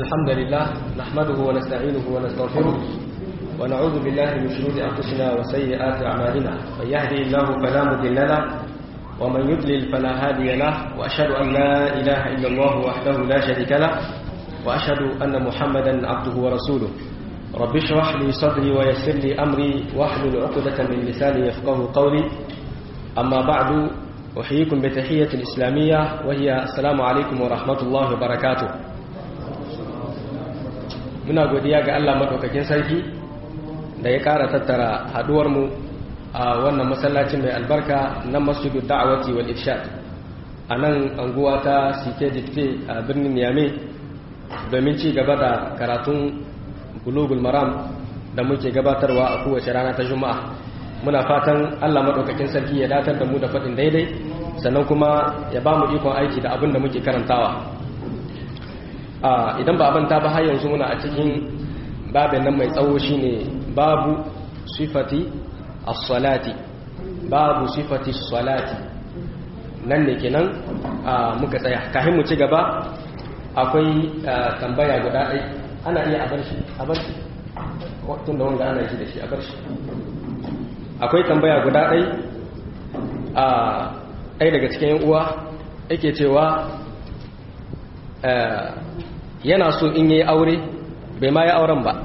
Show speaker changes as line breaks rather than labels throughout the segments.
الحمد لله نحمده ونستعينه ونستغفره ونعوذ بالله من شرور أنفسنا وسيئات أعمالنا من يهدي الله فلا مضل له ومن يضلل فلا هادي له وأشهد أن لا إله إلا الله وحده لا شريك له وأشهد أن محمدا عبده ورسوله رب اشرح لي صدري ويسر لي أمري واحلل عقدة من لساني يفقه قولي أما بعد أحييكم بتحية الإسلامية وهي السلام عليكم ورحمة الله وبركاته muna godiya ga Allah madaukakin sarki da ya ƙara tattara haduwarmu a wannan masallacin mai albarka na masjidu da'awati wal irshad a nan anguwa ta sike dikte a birnin Niamey domin ci gaba da karatun bulugul maram da muke gabatarwa a kowace rana ta juma'a muna fatan Allah madaukakin sarki ya datar da mu da faɗin daidai sannan kuma ya ba mu ikon aiki da abin da muke karantawa idan ba abanta ba har yanzu muna a cikin babin nan mai tsawo shine babu sifati as-salati babu sifati as-salati nan ne kenan muka tsaya kafin mu ci gaba akwai tambaya guda ɗai ana iya a bar shi a bar shi tun da wanda ana shi da shi a bar shi akwai tambaya guda ɗai a ɗaya daga cikin yan uwa yake cewa yana so in yi aure bai ma yi auren ba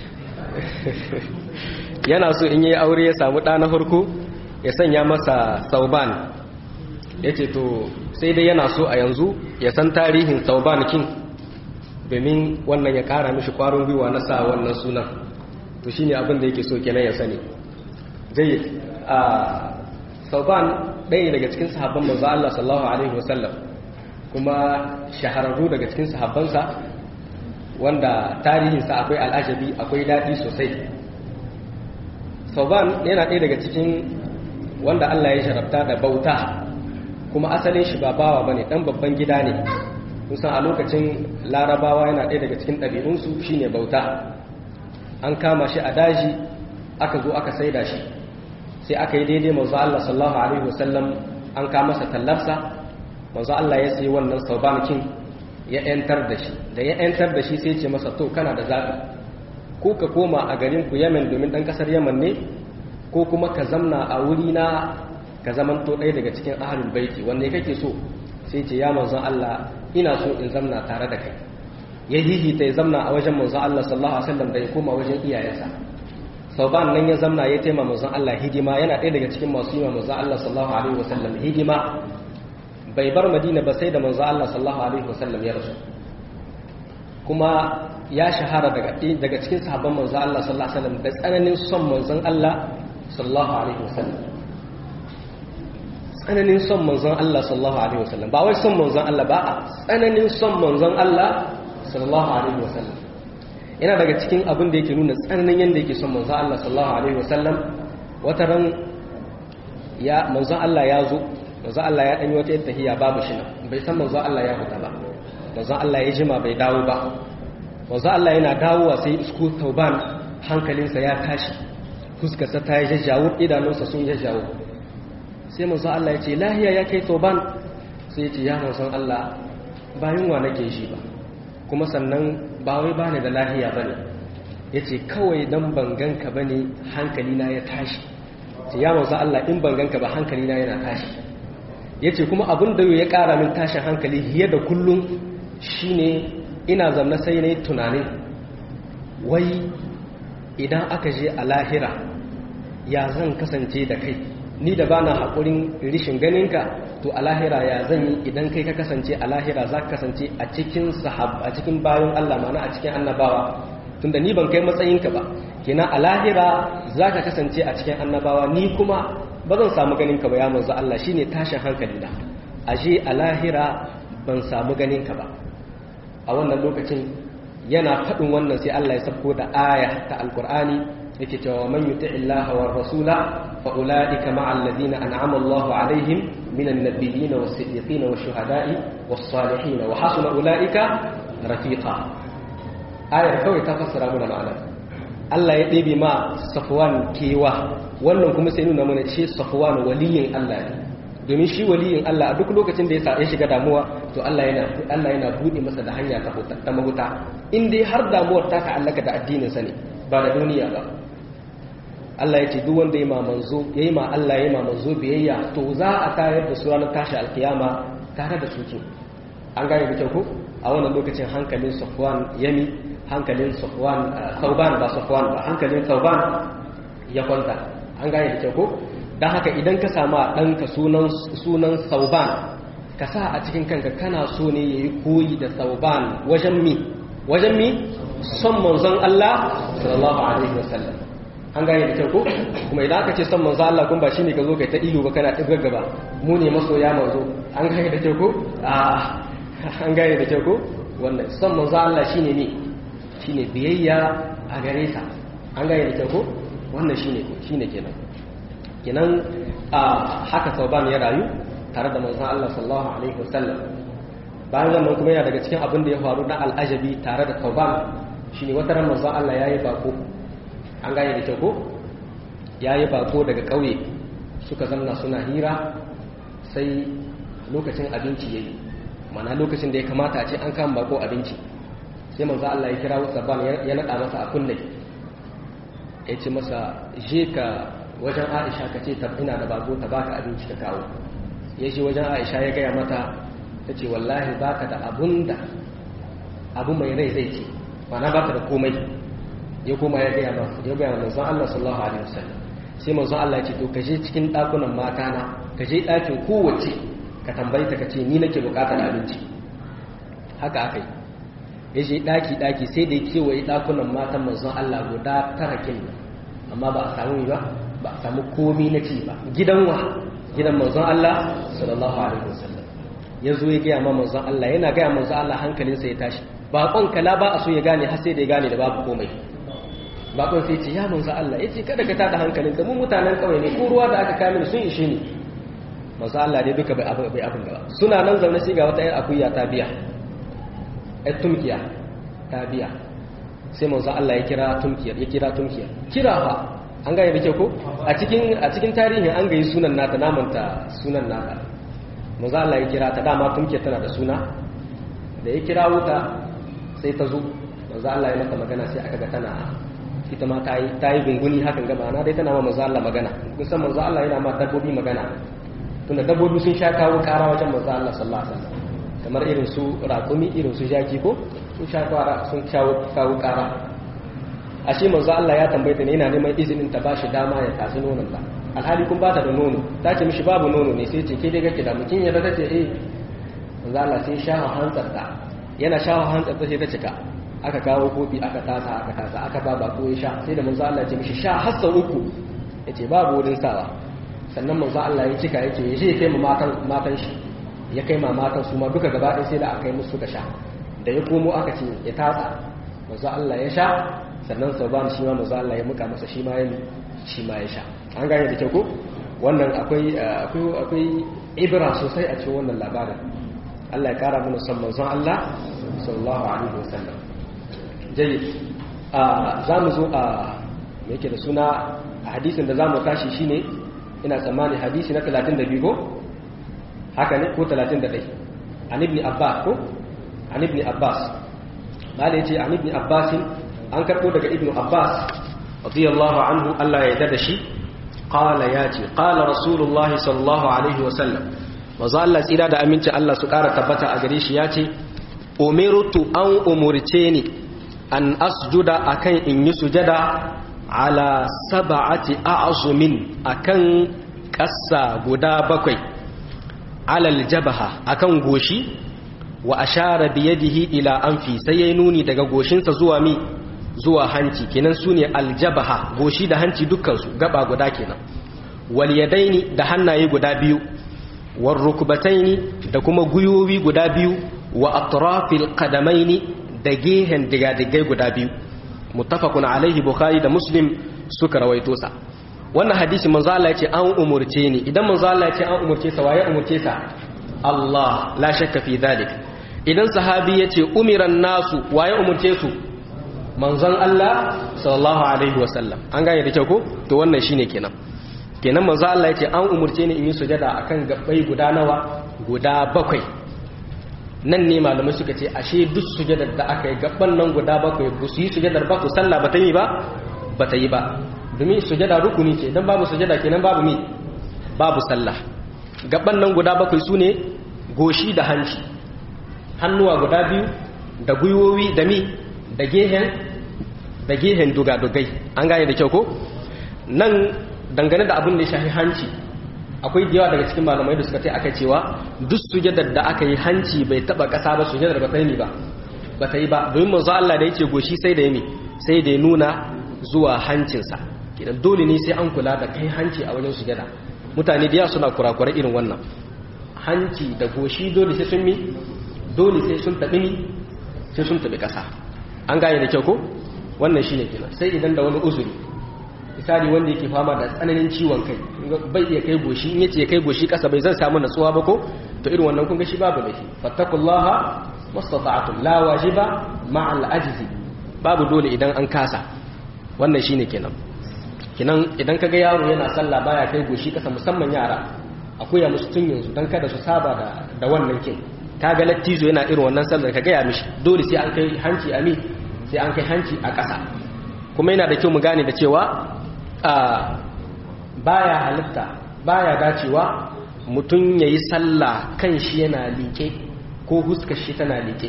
yana so in yi aure ya samu ɗa na farko ya sanya masa sauban ya ce to sai dai yana so a yanzu ya san tarihin sauban kin domin wannan ya ƙara mishi ƙwarin gwiwa na sa wannan sunan to shi ne abin da yake so kenan ya sani zai a sauban ɗaya daga cikin sahabban manzo Allah sallallahu alaihi wasallam kuma shahararru daga cikin sahabbansa wanda tarihinsa akwai al'ajabi akwai daɗi sosai sauban yana ɗaya daga cikin wanda Allah ya sharafta da bauta kuma asalin shi ba bawa bane ɗan babban gida ne kusan a lokacin larabawa yana ɗaya daga cikin ɗabi'unsu shine bauta an kama shi a daji aka zo aka saida shi sai aka yi daidai manzo Allah sallallahu alaihi wasallam an kama masa tallarsa manzo Allah ya sayi wannan sauban kin ya ‘yantar da shi da ya ‘yantar da shi sai ce masa to kana da zaɓi ko ka koma a garin ku yamen domin ɗan ƙasar yaman ne ko kuma ka zamna a wuri na ka zaman to ɗaya daga cikin ahalul baiti wanda kake so sai ce ya manzon Allah ina so in zamna tare da kai ya hihita ya zamna a wajen manzon Allah sallallahu alaihi wasallam da ya koma wajen iyayensa sauban nan ya zamna ya taima manzon Allah hidima yana ɗaya daga cikin masu yi wa manzon Allah sallallahu alaihi wasallam hidima bai bar madina ba sai da manzo Allah sallallahu alaihi wasallam ya rasu kuma ya shahara daga daga cikin sahabban manzo Allah sallallahu alaihi wasallam da tsananin son manzon Allah sallallahu alaihi wasallam tsananin son manzon Allah sallallahu alaihi wasallam ba wai son manzon Allah ba tsananin son manzon Allah sallallahu alaihi wasallam yana daga cikin abin da yake nuna tsananin yanda yake son manzon Allah sallallahu alaihi wasallam wata ran ya manzon Allah ya zo manzo Allah ya danyi wata tahiya babu shi nan bai san manzo Allah ya fita ba manzo Allah ya jima bai dawo ba manzo Allah yana dawowa sai isku tauban hankalinsa ya tashi fuskarsa ta yi jajjawo idanunsa sun jajjawo sai manzo Allah ya ce lahiya ya kai tauban sai ya ce ya manzo Allah bayan wa nake shi ba kuma sannan ba wai bani da lahiya bane yace kawai dan ban ganka bane hankalina ya tashi ya manzo Allah in ban ganka ba hankalina yana tashi ya ce kuma abin da ya ƙara min tashin hankali fiye da kullum shine ina zamna sai na yi tunanin wai idan aka je a lahira ya zan kasance da kai ni da bana haƙurin rishin ganinka to a lahira ya zan yi idan kai ka kasance a lahira za ka kasance a cikin sahab a cikin bayan Allah mana a cikin annabawa tunda ni ban kai matsayinka ba kina a lahira za ka kasance a cikin annabawa ni kuma ba zan samu ganin ka ba ya manzo Allah shine tashin hankali na aje a lahira ban samu ganin ka ba a wannan lokacin yana faɗin wannan sai Allah ya sabko da aya ta alqur'ani yake cewa man yuti illaha war rasula fa ulaika ma'al ladina an'ama Allahu alaihim minan nabiyyin was siddiqin was shuhada'i was salihin wa hasuna ulaika rafiqa ayar kawai ta fassara mana ma'anar Allah ya ɗebe ma Safwan kewa wannan kuma sai nuna mana ce Safwan waliyin Allah ne domin shi waliyin Allah a duk lokacin da ya shiga damuwa to Allah yana Allah yana bude masa da hanya ta huta ta mahuta in dai har damuwar ta ta'allaka da addinin sa ne ba da duniya ba Allah ya ce duk wanda ya ma manzo yayi ma Allah yayi ma manzo biyayya to za a tayar da su ranar tashi alkiyama tare da suke an gane da kyau ko a wannan lokacin hankalin Safwan yami hankalin Safwan Sauban ba Safwan ba hankalin Sauban ya kwanta an gane da kyau ko don haka idan ka sama ɗanka sunan sauban ka sa a cikin kanka kana so ne ya yi koyi da sauban wajen mi wajen mi son manzon Allah sallallahu alaihi wasallam an gane da kyau ko kuma idan aka ce son manzon Allah kun ba shine ka zo kai ta ilu ba kana ɗibgar gaba mu ne masoya manzo an gane da kyau ko an gane da kyau ko wannan son manzon Allah shine ne shine biyayya a gare sa an gane da kyau ko wannan shine shine kenan kenan a haka sauban ya rayu tare da manzon Allah sallallahu alaihi wasallam bayan wannan kuma yana daga cikin abin da ya faru na al'ajabi tare da sauban shine wata ran manzon Allah yayi bako an gane da kyau ko yayi bako daga kauye suka zanna suna hira sai lokacin abinci yayi mana lokacin da ya kamata a ce an kama bako abinci sai manzon Allah ya kira sauban ya nada masa a kunne ya ce masa je ka wajen aisha ka ce ina da bako ta baka abinci ka kawo ya ce wajen aisha ya gaya mata ta ce wallahi baka da abun da abu mai rai zai ce mana baka da komai ya koma ya gaya masa ya gaya manzon Allah sallallahu alaihi wasallam sai manzon Allah ya ce to ka je cikin dakunan mata na ka je dakin kowace ka tambayi ta ka ce ni nake bukatar abinci haka aka yi ya je daki daki sai da ya kewaye dakunan matan manzon Allah guda tara kin amma ba a samu ba ba a samu komi na ci ba gidan wa gidan manzon Allah sallallahu alaihi wasallam ya zo ya gaya ma manzon Allah yana gaya manzon Allah hankalinsa ya tashi baƙon kala ba a so ya gane har sai da ya gane da babu komai baƙon sai ce ya manzon Allah ya ce kada ka tada hankalinka mu mutanen kawai ne ko ruwa da aka kame sun ishe ni manzon Allah dai duka bai abin bai abin gaba suna nan zaune sai ga wata ƴar akuya ta biya ƴar tumkiya ta biya sai manzon Allah ya kira tumkiyar ya kira tumkiyar kira fa an gane da kyau ko a cikin a cikin tarihin an gayi sunan nata namanta sunan nata manzo Allah ya kira ta dama tunke tana da suna da ya kira wuta sai ta zo manzo Allah ya mata magana sai aka ga tana ita ma tayi tayi gunguni hakan ga ma'ana dai tana ma manzo Allah magana kun san manzo Allah yana ma dabbobi magana tunda dabbobi sun sha kawo kara wajen manzo Allah sallallahu alaihi wasallam kamar irin su raƙumi irin su jaki ko sun sha sun kawo kara ashe manzo Allah ya tambaye ta ne yana neman izinin ta bashi dama ya tatsi nonon ta alhali kun bata da nono ta ce mishi babu nono ne sai ce ke dai kake da mutum ya ta ce eh manzo Allah sai shafa hantsar ta yana shafa hantsar ta sai ta cika aka kawo kofi aka tasa aka tasa aka ba bako ya sha sai da manzo Allah ya ce mishi sha har sau uku yace babu wurin sawa sannan manzo Allah ya cika yake ya je kai ma matan matan shi ya kai ma matan su ma duka gaba ɗaya sai da aka yi musu suka sha da ya komo aka ce ya tatsa manzo Allah ya sha sannan sauban shi ma manzo Allah ya muka masa shi ma ya shi ma ya sha an gane da kyau ko wannan akwai akwai akwai ibra sosai a cikin wannan labarin Allah ya kara mana son manzon Allah sallallahu alaihi wasallam jayyid a zamu zo a me yake da suna a hadisin da zamu tashi shine ina tsammani hadisi na 32 ko haka ne ko 31 an ibn abbas ko an ibn abbas malai yace an ibn abbas an karbo daga ibn abbas radiyallahu anhu Allah ya yarda da shi qala yace qala rasulullah sallallahu alaihi wasallam manzo Allah tsira da aminci Allah su kara tabbata a gare shi yace umirtu an umurce ni an asjuda akan in yi sujada ala sab'ati a'zumin akan kassa guda bakwai alal jabaha akan goshi wa ashara bi yadihi ila anfi sai yayi nuni daga goshinsa zuwa mi zuwa hanci kenan sune aljabaha goshi da hanci dukkan su gaba guda kenan wal yadaini da hannaye guda biyu war rukbataini da kuma guyoyi guda biyu wa atrafil qadamaini da gehen digadigai guda biyu muttafaqun alaihi bukhari da muslim suka rawaito sa wannan hadisi manzo Allah yace an umurce ni idan manzo Allah yace an umurce sa waye umurce sa Allah la shakka fi dhalik idan sahabi yace umiran nasu waye umurce su manzon Allah sallallahu alaihi wasallam an gane da kyau ko to wannan shine kenan kenan manzo Allah ya ce an umurce ni in yi sujada akan gabbai guda nawa guda bakwai nan ne malamai suka ce ashe duk sujadar da aka yi gabban nan guda bakwai ba su yi sujadar ba ku sallah ba ta yi ba ba ta yi ba domin sujada rukuni ce dan babu sujada kenan babu mi babu sallah gabban nan guda bakwai su ne goshi da hanci hannuwa guda biyu da gwiwowi da mi da gehen da gehen dugadugai an gane da kyau ko nan dangane da abin da ya shafi hanci akwai yawa daga cikin malamai da suka tai aka cewa duk sujadar da aka yi hanci bai taba kasa ba sujadar ba ta yi ba ba ta yi ba domin manzo Allah da yake goshi sai da yi sai da ya nuna zuwa hancinsa kidan dole ne sai an kula da kai hanci a wajen sujada mutane da yawa suna kurakura irin wannan hanci da goshi dole sai sun mi dole sai sun tabi ni sai sun tabi kasa an gane da kyau ko wannan shine kenan sai idan da wani uzuri misali wanda yake fama da tsananin ciwon kai bai iya kai goshi in yace ya kai goshi kasa bai zan samu natsuwa ba ko to irin wannan kun ga shi babu laifi fattakullaha mastata'tum la wajiba ma'al ajzi babu dole idan an kasa wannan shine kenan kenan idan kaga yaro yana sallah baya kai goshi kasa musamman yara akwai ya musu tun yanzu dan kada su saba da da wannan kin kaga lattizo yana irin wannan sallar kaga ya mishi dole sai an kai hanci ami sai an kai hanci a kasa kuma yana da kyau mu gane da cewa baya halitta baya dacewa mutum ya yi sallah kan shi yana liƙe ko huskar shi tana liƙe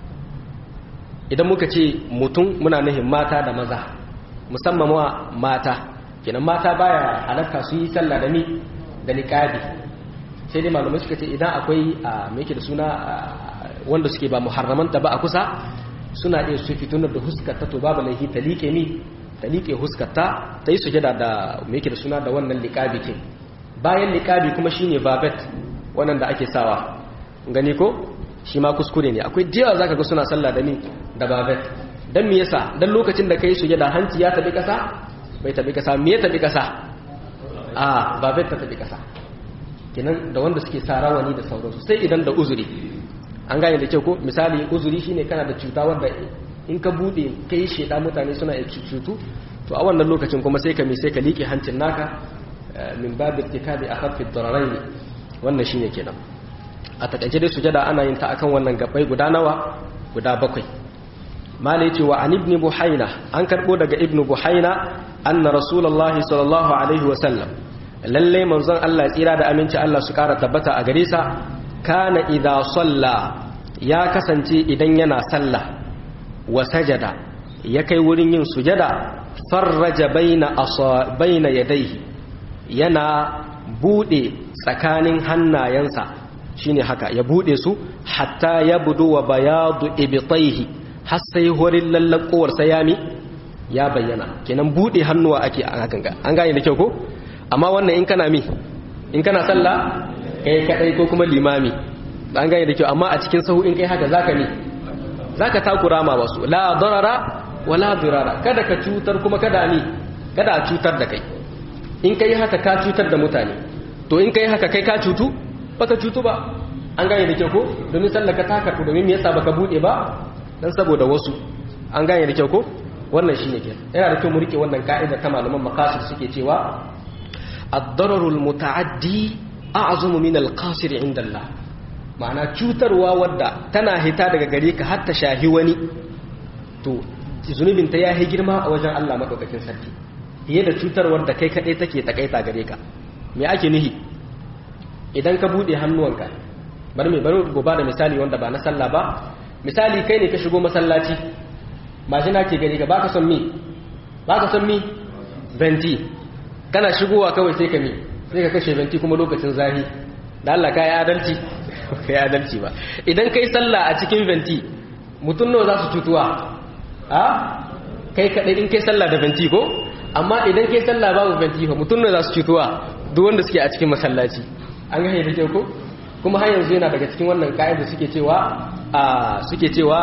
idan muka ce mutum muna nuhin mata da maza musamman wa mata kenan mata baya halatta su yi sallah da ni da niƙabi sai dai malamai suka ce idan akwai a mai da suna wanda suke ba muharramanta ba a kusa suna iya su fitunar da huskar ta to babu laifi ta liƙe ni ta liƙe huskarta ta yi sujada da mai da suna da wannan liƙabi kin bayan liƙabi kuma shine babet wannan da ake sawa gani ko shi ma kuskure ne akwai diyawa zaka ga suna sallah da ni da babet dan me yasa dan lokacin da kai sujada hanci ya tabi kasa bai tabi kasa me ya tabi kasa a babet ta tabi kasa kenan da wanda suke sa rawani da sauransu sai idan da uzuri an gane da kyau ko misali uzuri shine kana da cuta wanda in ka bude kai sheda mutane suna iya cutu to a wannan lokacin kuma sai ka mi sai ka liƙe hancin naka min babu irtikabi akhaffi ad-dararain wannan shine kenan a takaice dai sujada ana yin ta akan wannan gabai guda nawa guda bakwai mala yace wa an ibn buhaina an karbo daga ibn buhaina anna rasulullahi sallallahu alaihi wa sallam lalle manzon Allah tsira da aminci Allah su kara tabbata a gare sa kana idza salla ya kasance idan yana sallah wa sajada ya kai wurin yin sujada farraja baina asa baina yadayhi yana bude tsakanin hannayensa shine haka ya bude su hatta ya budu wa bayadu ibtaihi har sai horin lallakowar sayami ya bayyana kenan bude hannuwa ake a hakan ga an gane da kyau ko amma wannan in kana mi in kana sallah kai kadai ko kuma limami an gane da kyau amma a cikin sahu in kai haka zaka mi zaka takura ma wasu la darara wala dirara kada ka cutar kuma kada ni kada a cutar da kai in kai haka ka cutar da mutane to in kai haka kai ka cutu baka cutu ba an gane da kyau ko domin sallaka ta karbu domin me yasa baka bude ba dan saboda wasu an gane da kyau ko wannan shine ke yana da kyau mu rike wannan ka'ida ta malaman maqasid suke cewa ad-dararul muta'addi a'zamu min al-qasir 'inda Allah ma'ana cutarwa wadda tana hita daga gare ka har ta shahi wani to zunubin ta yahi girma a wajen Allah madaukakin sarki fiye da cutarwar da kai kadai take takaita gare ka me ake nihi idan ka bude hannuwanka bari mai bari goba da misali wanda ba na sallah ba misali kai ne ka shigo masallaci mashina ke gari ka baka son mi baka son mi venti kana shigowa kawai sai ka mi sai ka kashe venti kuma lokacin zahi da Allah ka yi adalci ka yi adalci ba idan kai sallah a cikin venti mutum nawa za su cutuwa a kai kadai in kai sallah da venti ko amma idan kai sallah babu venti fa mutum nawa za su cutuwa duk wanda suke a cikin masallaci an gane da kyau ko kuma har yanzu yana daga cikin wannan ka'ida suke cewa suke cewa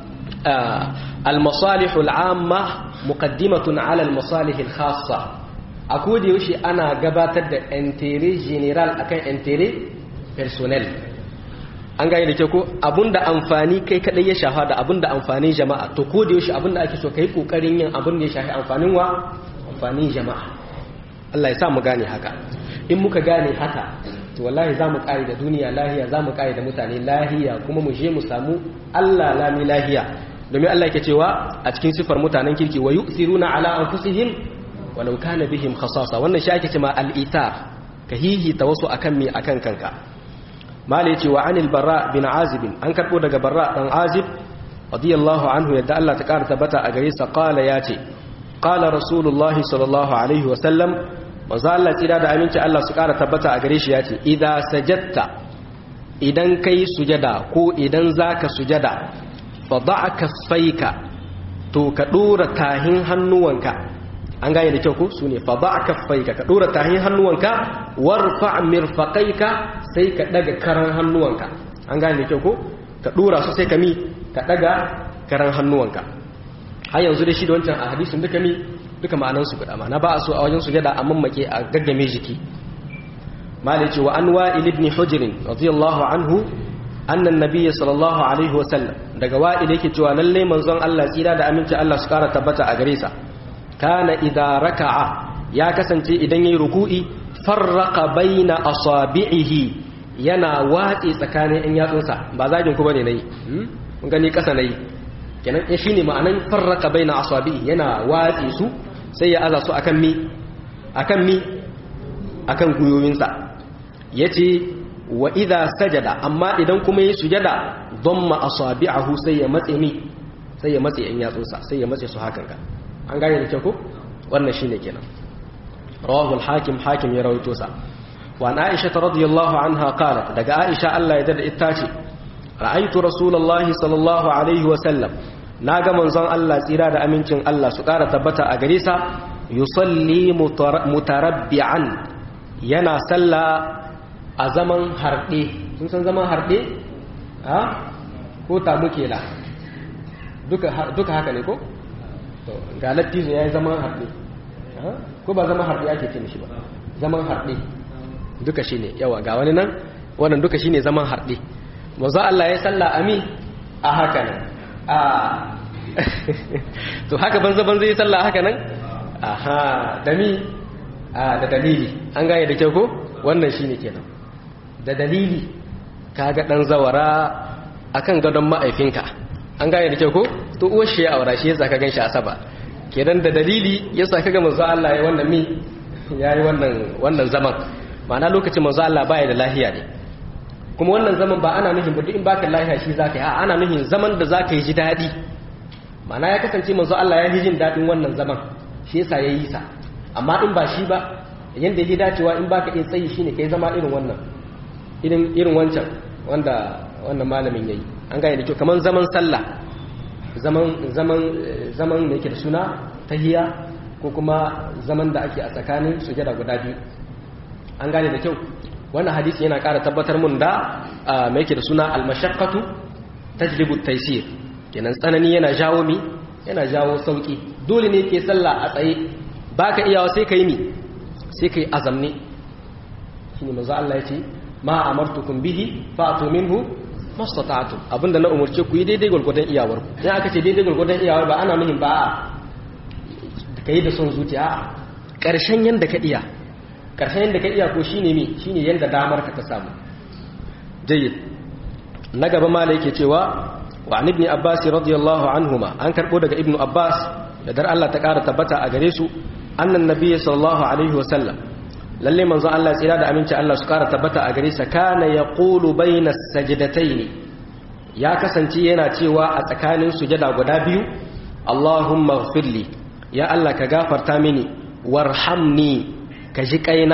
al-masalih al-amma muqaddimatun ala al-masalih al-khassa a koda yaushe ana gabatar da intérêt general akan intérêt personnel an gane da kyau ko abunda amfani kai kadai ya shafa da abunda amfanin jama'a to koda yaushe abunda ake so kai kokarin yin abun da ya shafi amfanin wa amfanin jama'a Allah ya sa mu gane haka in muka gane haka to wallahi za mu kare da duniya lahiya za mu kare da mutane lahiya kuma mu je mu samu Allah lami lahiya domin Allah yake cewa a cikin sifar mutanen kirki wa yu'thiruna ala anfusihim walau kana bihim khasasa wannan shi ake cewa al-itar ka hihita wasu akan me akan kanka mali yace wa anil barra bin azib an karbo daga barra dan azib radiyallahu anhu yadda Allah ta kara tabbata a gare sa qala yace qala rasulullah sallallahu alaihi wa sallam manzo Allah tsira da aminci Allah su kara tabbata a gare shi yace idza sajadta idan kai sujada ko idan zaka sujada fa da'a kaffaika to ka dora tahin hannuwanka an gane da kyau ko su ne fa ba kaffaika ka dora tahin hannuwanka warfa mirfaqaika sai ka daga karan hannuwanka an gane da kyau ko ka dora su sai ka mi ka daga karan hannuwanka har yanzu da shi da wancan a hadisin duka mi duka ma'anan su guda ma'ana ba a so a wajen sujada a mammake a gaggame jiki mali ce wa an wa'il ibn hujr radiyallahu anhu anna an-nabiy sallallahu alaihi wa sallam daga wa'il yake cewa lalle manzon Allah tsira da aminci Allah su kara tabbata a gare sa kana idza raka'a ya kasance idan yayi ruku'i farraqa baina asabi'ihi yana watsi tsakanin in yatsunsa ba zagin ku bane nayi mun gani kasa nayi kenan eh shine ma'anan farraqa baina asabi'i yana watsi su sai ya aza su akan mi akan mi akan guyoyinsa yace wa idza sajada amma idan kuma yi sujada dhamma asabi'ahu sai ya matse mi sai ya matse in yatsunsa sai ya matse su hakan ka an gane da kyau ko wannan shine kenan rawahu al-hakim hakim ya rawaito sa wa an aisha radhiyallahu anha qalat daga aisha Allah ya dada ita ce ra'aytu rasulullahi sallallahu alaihi wa sallam naga manzon Allah tsira da amincin Allah su kara tabbata a gare sa yusalli mutarabbi'an yana salla a zaman harde sun san zaman harde ha ko ta muke la duka duka haka ne ko to ga lattizo ya yi zaman harɗe ko ba zaman harɗe ake ce mishi ba zaman harɗe duka shi ne yawa ga wani nan wannan duka shi ne zaman harɗe mazu Allah ya salla ami a haka nan a to haka banza banza ya salla haka nan aha dami da dalili an gane da kyau ko wannan shi ne kenan da dalili kaga ɗan zawara akan gadon ma'aifinka an gane da kyau ko to uwar shi ya aura shi yasa ka ganshi asaba kenan da dalili yasa kaga manzo Allah ya wannan mi yayi wannan wannan zaman ma'ana lokacin manzo Allah baya da lahiya ne kuma wannan zaman ba ana nufin ba duk in baka lahiya shi zaka yi a ana nufin zaman da zaka yi ji dadi ma'ana ya kasance manzo Allah ya yi jin dadin wannan zaman shi yasa yayi sa amma in ba shi ba yanda yake dacewa in baka iya tsayi shine kai zama irin wannan irin irin wancan wanda wannan malamin yayi an gane da kyau kaman zaman sallah zaman zaman zaman da yake da suna tahiya ko kuma zaman da ake a tsakanin sujada guda biyu an gane da kyau wannan hadisi yana ƙara tabbatar mun da mai yake da suna al-mashaqqatu tajlibu at-taysir kenan tsanani yana jawo mi yana jawo sauki dole ne ke sallah a tsaye baka iyawa sai kai mi sai kai azamni shine manzo Allah ya ce ma amartukum bihi fa'tu minhu mastata'tum abinda na umurce ku yi daidai gurgurdan iyawar ku dan aka ce daidai gurgurdan iyawar ba ana nuhin ba a kai da son zuciya a karshen yanda ka iya karshen yanda ka iya ko shine me shine yanda damar ka ta samu jayyid na gaba mala yake cewa wa an ibn abbas radiyallahu anhuma an karbo daga ibnu abbas da dar Allah ta kara tabbata a gare su annan nabiyyi sallallahu alaihi wa sallam lalle manzo Allah tsira da aminci Allah su kara tabbata a gare sa kana yaqulu bainas sajdatayn ya kasance yana cewa a tsakanin sujada guda biyu Allahumma ighfirli ya Allah ka gafarta mini warhamni ka ji kaina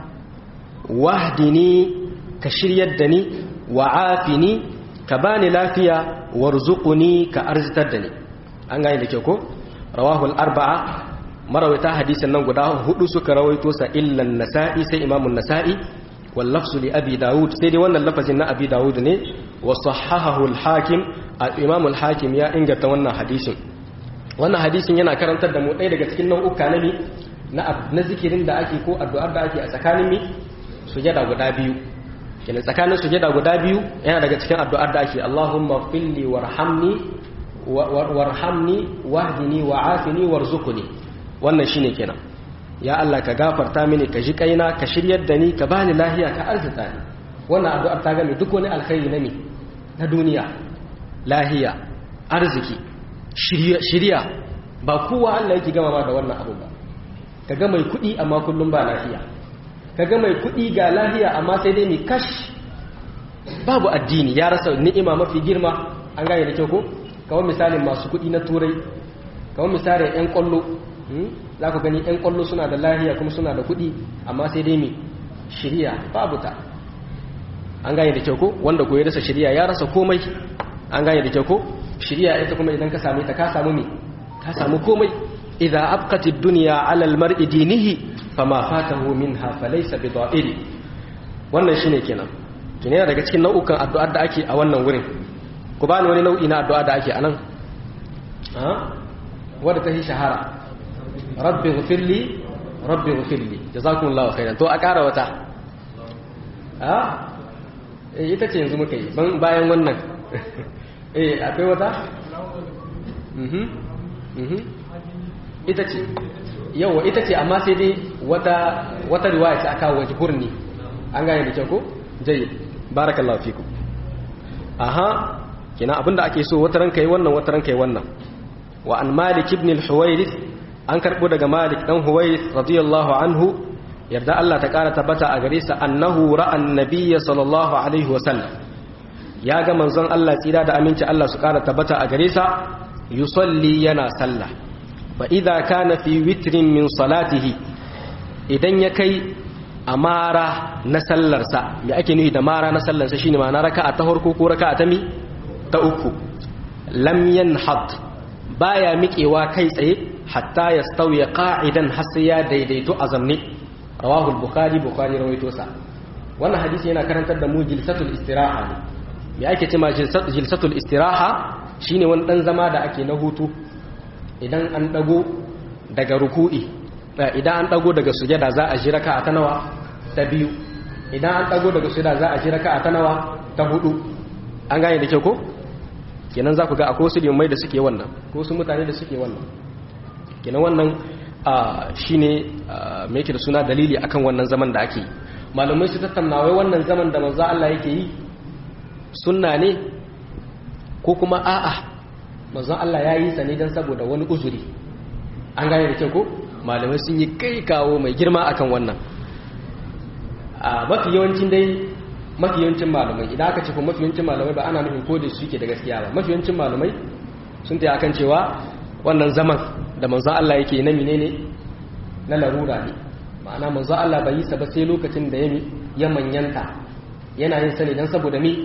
wahdini ka shiryar da ni wa'afini ka bani lafiya warzuquni ka arzitar da ni an gane da ke ko rawahul arba'a marawaita hadisin nan guda hudu suka rawaito sa illan nasa'i sai imamun nasa'i wal lafzu li abi daud sai dai wannan lafazin na abi daud ne wa sahahahu al hakim al imam al hakim ya inganta wannan hadisin wannan hadisin yana karantar da mu ɗaya daga cikin nau'uka na mi na na zikirin da ake ko addu'ar da ake a tsakanin mi sujada guda biyu kenan tsakanin sujada guda biyu yana daga cikin addu'ar da ake Allahumma filli warhamni warhamni wahdini wa'afini warzuqni wannan shine kenan ya Allah ka gafarta mini ka ji kaina ka shiryar da ni ka bani lahiya ka arzuta ni wannan addu'ar ta game duk wani alkhairi na me na duniya lahiya arziki shirya ba kowa Allah yake gama ma da wannan abu ba kaga mai kuɗi amma kullum ba lafiya kaga mai kuɗi ga lafiya amma sai dai mai kash babu addini ya rasa ni'ima mafi girma an gane da kyau ko kawai misalin masu kuɗi na turai kawai misalin 'yan kwallo za ku gani 'yan kwallo suna da lahiya kuma suna da kuɗi amma sai dai mai shirya babu ta an gane da kyau ko wanda ko ya rasa shirya ya rasa komai an gane da kyau ko shirya ita kuma idan ka same ta ka samu me ka samu komai idza abqati ad-dunya 'ala al-mar'i dinihi fama fatahu minha falaysa bida'iri wannan shine kenan to ne daga cikin nau'ukan addu'ar da ake a wannan wurin ku bani wani nau'i na addu'a da ake anan ha wanda ta yi shahara rabbi ghfirli rabbi ghfirli jazakumullahu khairan to a ƙara wata ha eh ita ce yanzu muka yi bayan wannan eh akwai wata mhm mhm ita ce yawa ita ce amma sai dai wata wata riwaya ce aka wajhurni an gane da kyau ko jayyid barakallahu fikum aha kina abinda ake so wata ranka yi wannan wata ranka yi wannan wa an malik ibn al-huwairith an karbo daga malik dan huwairith radiyallahu anhu yarda Allah ta kara tabbata a gare sa annahu ra'a an-nabiy sallallahu alaihi wa sallam ya ga manzon Allah tsira da aminci Allah su kara tabbata a gare sa yusalli yana sallah fa idza kana fi witrin min salatihi idan ya kai amara na sallarsa me ake nufi da mara na sallarsa shine ma'ana raka'a ta farko ko raka'a ta mi ta uku lam yanhad baya miƙewa kai tsaye hatta yastawi qa'idan har sai ya daidaito a zamne rawahu al-bukhari bukhari rawaito sa wannan hadisi yana karantar da mu jilsatul istiraha ne me ake cewa jilsatul istiraha shine wani dan zama da ake na hutu idan an dago daga ruku'i idan an dago daga sujada za a ji raka'a ta nawa ta biyu idan an dago daga sujada za a ji raka'a ta nawa ta hudu an gane da kyau ko kenan za ku ga akwai wasu limai da suke wannan ko wasu mutane da suke wannan kenan wannan shine me yake da suna dalili akan wannan zaman da ake yi malamai su tattauna wai wannan zaman da manzo Allah yake yi sunna ne ko kuma a'a manzo Allah ya yi sa ne dan saboda wani uzuri an gane da kyau ko malamai sun yi kai kawo mai girma akan wannan a mafi yawancin dai mafi yawancin malamai idan aka ce ko mafi yawancin malamai ba ana nufin ko da su ke da gaskiya ba mafi yawancin malamai sun ta akan cewa wannan zaman da manzo Allah yake na menene na larura ne ma'ana manzo Allah bai yi sa ba sai lokacin da ya manyanta yana yin sani dan saboda me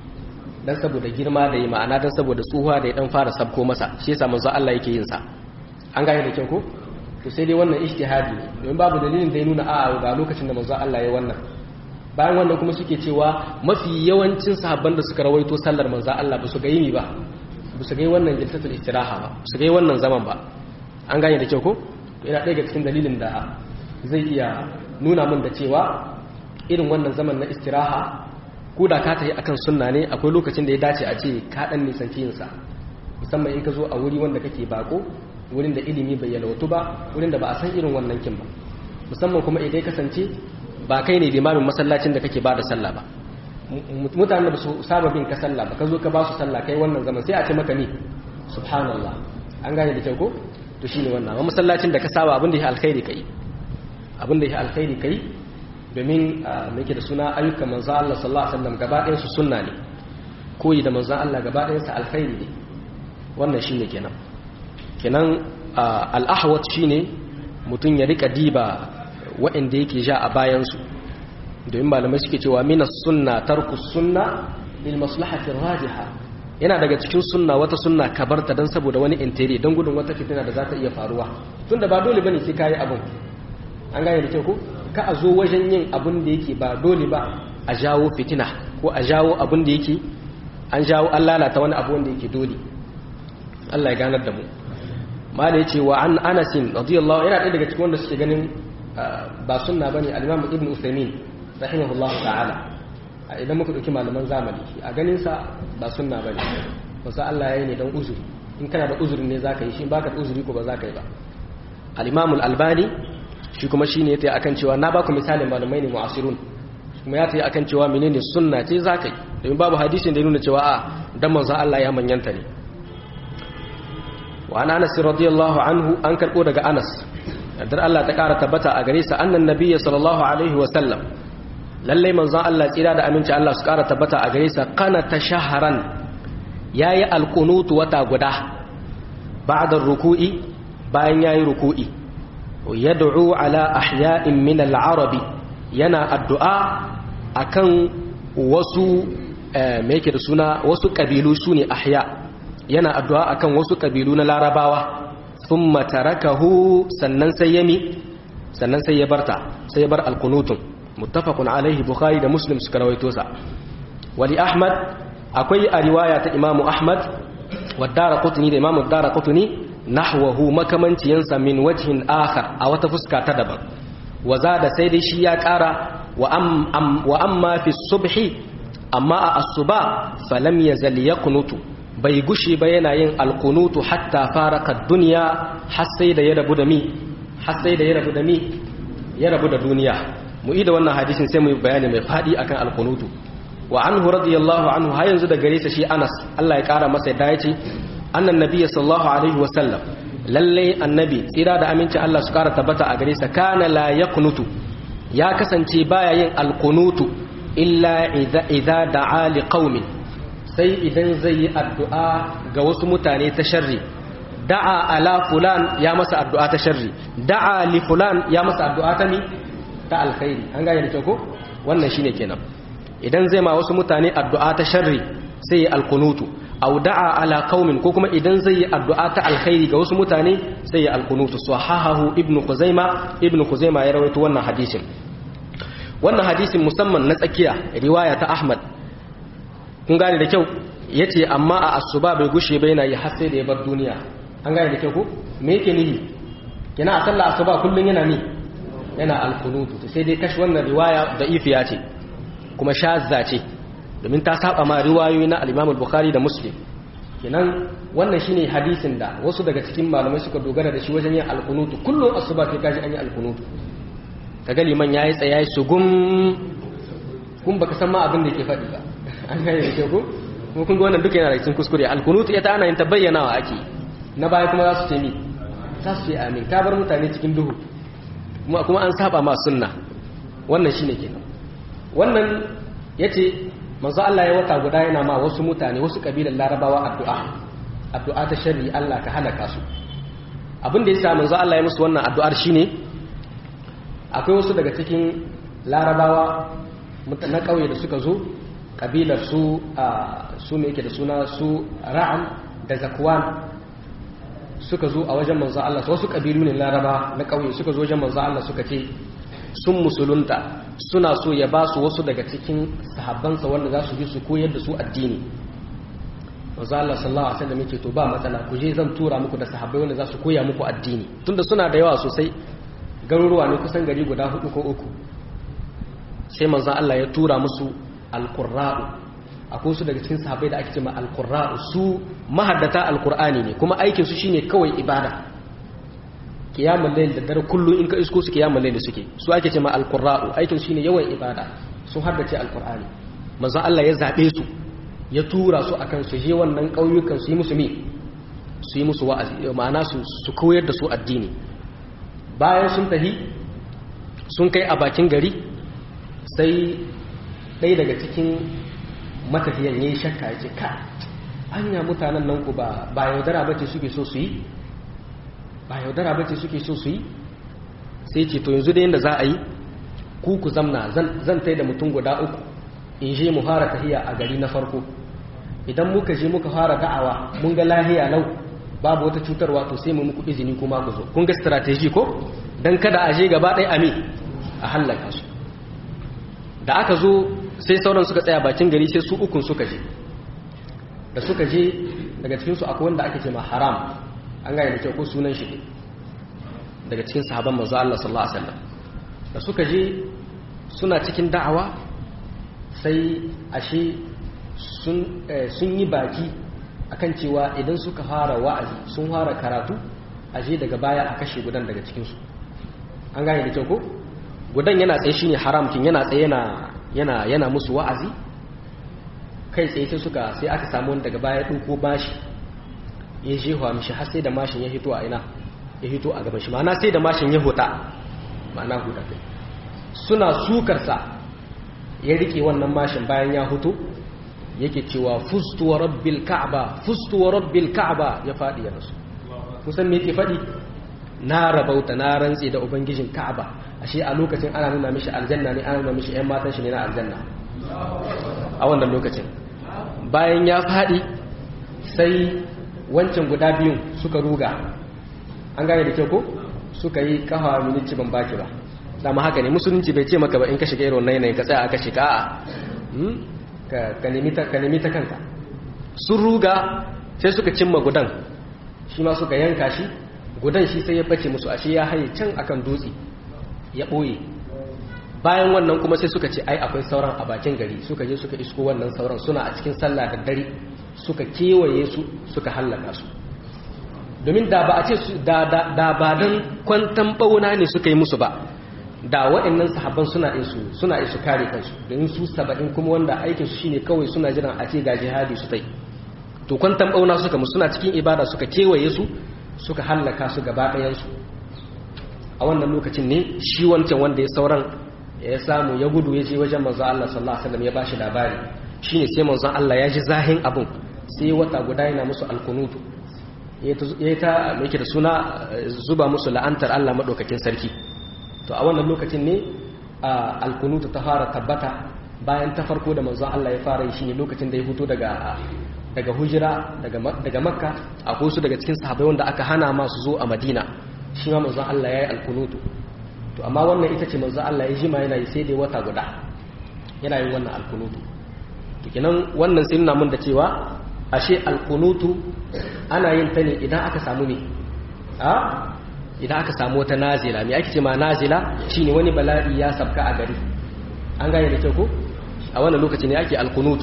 dan saboda girma da yi ma'ana dan saboda tsuhuwa da ya dan fara sabko masa shi yasa manzo Allah yake yin sa an gane da kyau ko to sai dai wannan ijtihadi ne domin babu dalilin da ya nuna a'a ga lokacin da manzo Allah ya wannan bayan wannan kuma suke cewa mafi yawancin sahabban da suka rawaito sallar manzo Allah ba su ga yini ba ba su ga wannan jilsatul istiraha ba su ga wannan zaman ba an gane da kyau ko to ina ɗaya ga cikin dalilin da zai iya nuna min da cewa irin wannan zaman na istiraha ko da ka tafi akan sunna ne akwai lokacin da ya dace a ce ka dan nisanci yin sa musamman in ka zo a wuri wanda kake bako wurin da ilimi bai yalwatu ba wurin da ba a san irin wannan kin ba musamman kuma idan kasance ba kai ne limamin masallacin da kake ba da sallah ba mutanen da su saba bin ka sallah ba ka zo ka ba su sallah kai wannan zaman sai a ce maka ni subhanallah an gane da kyau ko to shine wannan amma masallacin da ka saba abin da ya alkhairi kai abin da ya alkhairi kai domin me yake da suna ayyukan manzo Allah sallallahu alaihi wasallam gaba ɗayan su sunna ne koyi da manzo Allah gaba ɗayan sa alkhairi ne wannan shine kenan kenan al-ahwat shine mutun ya rika diba waɗanda yake ja a bayansu domin malamai suke cewa minas sunna tarku sunna lil maslahati rajiha yana daga cikin sunna wata sunna ka barta dan saboda wani intiri dan gudun wata fitina da za ta iya faruwa tunda ba dole bane sai kai abun an gane da kyau ko ka a zo wajen yin abun da yake ba dole ba a jawo fitina ko a jawo abun da yake an jawo an lalata wani abu wanda yake dole Allah ya ganar da mu ma da yace wa an Anas radiyallahu yana ɗaya daga cikin wanda suke ganin ba sunna bane al-Imam Ibn Uthaymeen rahimahullahu ta'ala idan muka dauki malaman zamani a ganin sa ba sunna bane wasu Allah yayi ne dan uzuri in kana da uzuri ne zaka yi shi baka da uzuri ko ba zaka yi ba al-Imam al-Albani shi kuma shine yace akan cewa na baku misalin malamai ne mu'asirun kuma ya tayi akan cewa menene sunna ce zakai domin babu hadisin da ya nuna cewa a dan manzo Allah ya manyanta ne wa Anas radiyallahu anhu an karbo daga Anas dar Allah ta kara tabbata a gare sa annan nabiyyi sallallahu alaihi wa sallam lalle manzon Allah tsira da aminci Allah su kara tabbata a gare sa kana tashaharan yayi alqunut wata guda ba'da ruku'i bayan yayi ruku'i yad'u ala ahya'in min al-arabi yana addu'a akan wasu me yake da suna wasu kabilu sune ahya yana addu'a akan wasu kabilu na larabawa thumma tarakahu sannan sai yami sannan sai ya barta sai ya bar alqunutun muttafaqun alaihi bukhari da muslim suka rawaito sa wali ahmad akwai a riwaya ta imamu ahmad wa daraqutni da imamu daraqutni nahwahu makamanciyansa min wajhin akhar a wata fuska ta daban wa zada sai dai shi ya kara wa am wa amma fi subhi amma a asuba falam yazal yaqnutu bai gushi ba yana yin alkunutu hatta faraka duniya har sai da ya rabu da mi har sai da ya rabu da mi ya rabu da duniya mu ida wannan hadisin sai mu yi bayani mai fadi akan alkunutu wa anhu radiyallahu anhu har yanzu da gare sa shi Anas Allah ya kara masa yadda yace annan nabiyyi sallallahu alaihi wa sallam lalle annabi tsira da aminci Allah su kara tabbata a gare sa kana la yaqnutu ya kasance baya yin alkunutu illa idza idza da'a liqaumin sai idan zai yi addu'a ga wasu mutane ta sharri da'a ala fulan ya masa addu'a ta sharri da'a li fulan ya masa addu'a ta mi ta alkhairi an gane da kyau ko wannan shine kenan idan zai ma wasu mutane addu'a ta sharri sai ya alkunutu aw da'a ala qaumin ko kuma idan zai yi addu'a ta alkhairi ga wasu mutane sai ya alkunutu sahahahu ibnu khuzaima ibnu khuzaima ya rawaito wannan hadisin wannan hadisin musamman na tsakiya riwaya ta ahmad kun gane da kyau ya ce amma a asuba bai gushe bai na yi har sai da ya bar duniya an gane da kyau ko me yake nihi kina a sallah asuba kullum yana ni yana alkunutu sai dai kashi wannan riwaya da ifiya ce kuma shazza ce domin ta saba ma riwayoyi na al-Imam bukhari da Muslim kenan wannan shine hadisin da wasu daga cikin malamai suka dogara da shi wajen yin alkunutu kullum asuba kai kaji an yi alkunutu kaga liman yayi tsaye su gum kun baka san ma abin da yake faɗi ba an gane da kyau kuma kun ga wannan duka yana da cikin kuskure alkunutu ita ana yin ta bayyanawa ake na baya kuma za su ce mi za su ce amin ka bar mutane cikin duhu kuma kuma an saba ma sunna wannan shine kenan wannan yace manzo Allah ya wata guda yana ma wasu mutane wasu kabilan larabawa addu'a addu'a ta sharri Allah ka halaka su abin da yasa manzo Allah ya musu wannan addu'ar shine akwai wasu daga cikin larabawa na kauye da suka zo kabilar su su ne yake da suna su ra'an da zakwan suka zo a wajen manzo Allah wasu kabilu ne laraba na kauye suka zo wajen manzo Allah suka ce sun musulunta suna so ya ba su wasu daga cikin sahabbansa wanda za su bi su koyar da su addini manzo Allah sallallahu alaihi wasallam yake to ba matsala ku je zan tura muku da sahabbai wanda za su koya muku addini tunda suna da yawa sosai garuruwa ne kusan gari guda hudu ko uku sai manzo Allah ya tura musu alqurra'u akwai su daga cikin sahabbai da ake cewa alqurra'u su mahaddata alqur'ani ne kuma aikin su shine kawai ibada kiyamul layl da dare kullu in ka isko su kiyamul layl suke su ake cewa alqurra'u aikin su shine yawan ibada sun haddace alqur'ani manzo Allah ya zabe su ya tura su akan su je wannan kauyukan su yi musu mi su yi musu wa'azi ma'ana su su koyar da su addini bayan sun tafi sun kai a bakin gari sai ɗaya daga cikin matafiyan ya yi shakka ya ce ka anya mutanen nan ku ba yaudara bace suke so su yi ba yaudara bace suke so su yi sai ce to yanzu da yadda za a yi ku ku zamna zan tai da mutum guda uku in je mu fara tahiya a gari na farko idan muka je muka fara da'awa mun ga lahiya lau babu wata cutarwa to sai mu muku izini kuma ku zo kun ga strategy ko dan kada a je gaba ɗaya ami a hallaka su da aka zo sai sauran suka tsaya bakin gari sai su ukun suka je da suka je daga cikinsu akwai wanda ake ce ma haram an gane da kyau ko sunan shi daga cikin sahaban manzo Allah sallallahu alaihi wasallam da suka je suna cikin da'awa sai ashe sun sun yi baki akan cewa idan suka fara wa'azi sun fara karatu aje daga baya a kashe gudan daga cikinsu an gane da kyau ko gudan yana tsaye shine haram kin yana tsaye yana yana yana musu wa'azi kai tsaye sai suka sai aka samu wani daga baya ɗauko bashi ya jehuwa mishi har sai da mashin ya hito a ina ya hito a gaban shi ma'ana sai da mashin ya huta ma'ana huta kai suna sukarsa ya rike wannan mashin bayan ya hutu yake cewa fustu wa rabbil ka'aba fustu wa rabbil ka'aba ya faɗi ya rasu kusan me yake faɗi na rabauta na rantse da ubangijin ka'aba ashe a lokacin ana nuna mishi aljanna ne ana nuna mishi ƴan matan shi ne na aljanna a wannan lokacin bayan ya faɗi sai wancan guda biyun suka ruga an gane da kyau ko suka yi kafa miniti ban baki ba dama haka ne musulunci bai ce maka ba in ka shiga irin wannan yanayin ka tsaya aka shiga a ka nemi ta kanka sun ruga sai suka cimma gudan shi ma suka yanka shi gudan shi sai ya bace musu ashe ya haye can akan dutse ya ɓoye bayan wannan kuma sai suka ce ai akwai sauran a bakin gari suka je suka isko wannan sauran suna a cikin sallah da dare suka kewaye su suka hallaka su domin da ba a ce da ba don kwantan bauna ne suka yi musu ba da waɗannan sahabban suna isu suna isu kare kansu domin su saba'in kuma wanda aikin su shine kawai suna jiran a ce ga jihadi su tai to kwantan bauna suka musu suna cikin ibada suka kewaye su suka hallaka su gaba ɗayan su a wannan lokacin ne shi wancan wanda ya sauran ya samu ya gudu ya je wajen manzo Allah sallallahu alaihi wasallam ya bashi labari shine sai manzo Allah ya ji zahin abun sai wata guda yana musu alkunutu ya ta mai da suna zuba musu la'antar Allah maɗaukakin sarki to a wannan lokacin ne alkunutu ta fara tabbata bayan ta farko da manzon Allah ya fara yi shine lokacin da ya fito daga daga hujira daga makka akwai su daga cikin sahabbai wanda aka hana masu zo a madina shi ma manzon Allah ya yi alkunutu to amma wannan ita ce manzon Allah ya jima yana yi sai dai wata guda yana yin wannan alkunutu to kenan wannan sai nuna mun da cewa ashe alkunutu ana yin ta ne idan aka samu ne a idan aka samu wata nazila me ake ce ma nazila shine wani bala'i ya sabka a gari an gane da kyau ko a wannan lokaci ne ake alkunutu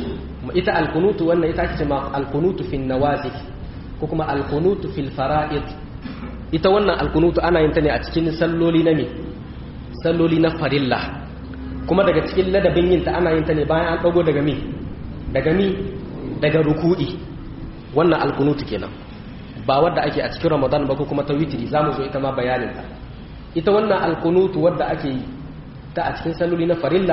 ita alkunutu wannan ita ake ce ma alkunutu fil nawazil ko kuma alkunutu fil fara'id ita wannan alkunutu ana yin ta ne a cikin salloli na me salloli na farilla kuma daga cikin ladabin yin ta ana yin ta ne bayan an dago daga me daga mi daga ruku'i wannan alkunutu kenan ba wadda ake a cikin ramadan ba ko kuma ta witiri za mu zo ita ma bayaninta ita wannan alkunutu wadda ake yi ta a cikin saloli na farilla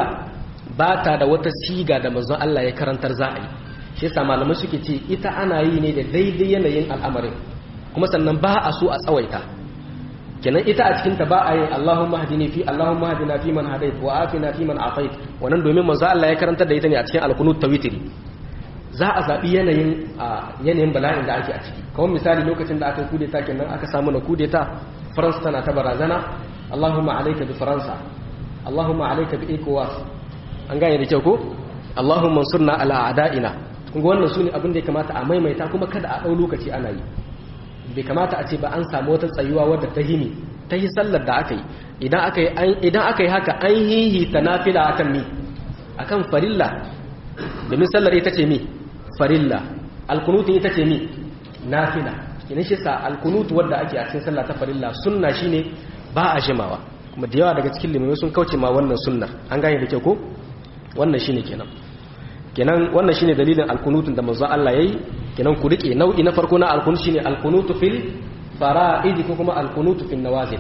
ba ta da wata siga da manzon Allah ya karantar za a yi shi yasa malamai suke ce ita ana yi ne da daidai yanayin al'amarin kuma sannan ba a so a tsawaita kenan ita a cikin ta ba a yin Allahumma hadini fi Allahumma hadina fi man hadait wa afina fi man afait wannan domin manzon Allah ya karantar da ita ne a cikin alkunut ta witiri za a zaɓi yanayin yanayin bala'in da ake a ciki kawai misali lokacin da aka yi kudeta kenan aka samu na kudeta faransa tana ta barazana allahumma alaika bi faransa allahumma alaika bi ecowas an gane da kyau ko allahumma surna ala a'da'ina kun ga wannan sune abin da ya kamata a maimaita kuma kada a ɗau lokaci ana yi bai kamata a ce ba an samu wata tsayuwa wadda ta hini ta yi sallar da aka yi idan aka yi idan aka yi haka an hihi ta nafila akan mi akan farilla domin sallar ita ce mi farilla alkunutu ita ce mi nafila kinin shi sa alkunutu wadda ake a cikin sallah ta farilla sunna shine ba a jimawa kuma da yawa daga cikin limamai sun kauce ma wannan sunnar an gane da kyau ko wannan shine kenan kenan wannan shine dalilin alkunutun da manzo Allah yayi kenan ku rike nau'i na farko na alkunut shine alkunutu fil fara'id ko kuma alkunutu fil nawazil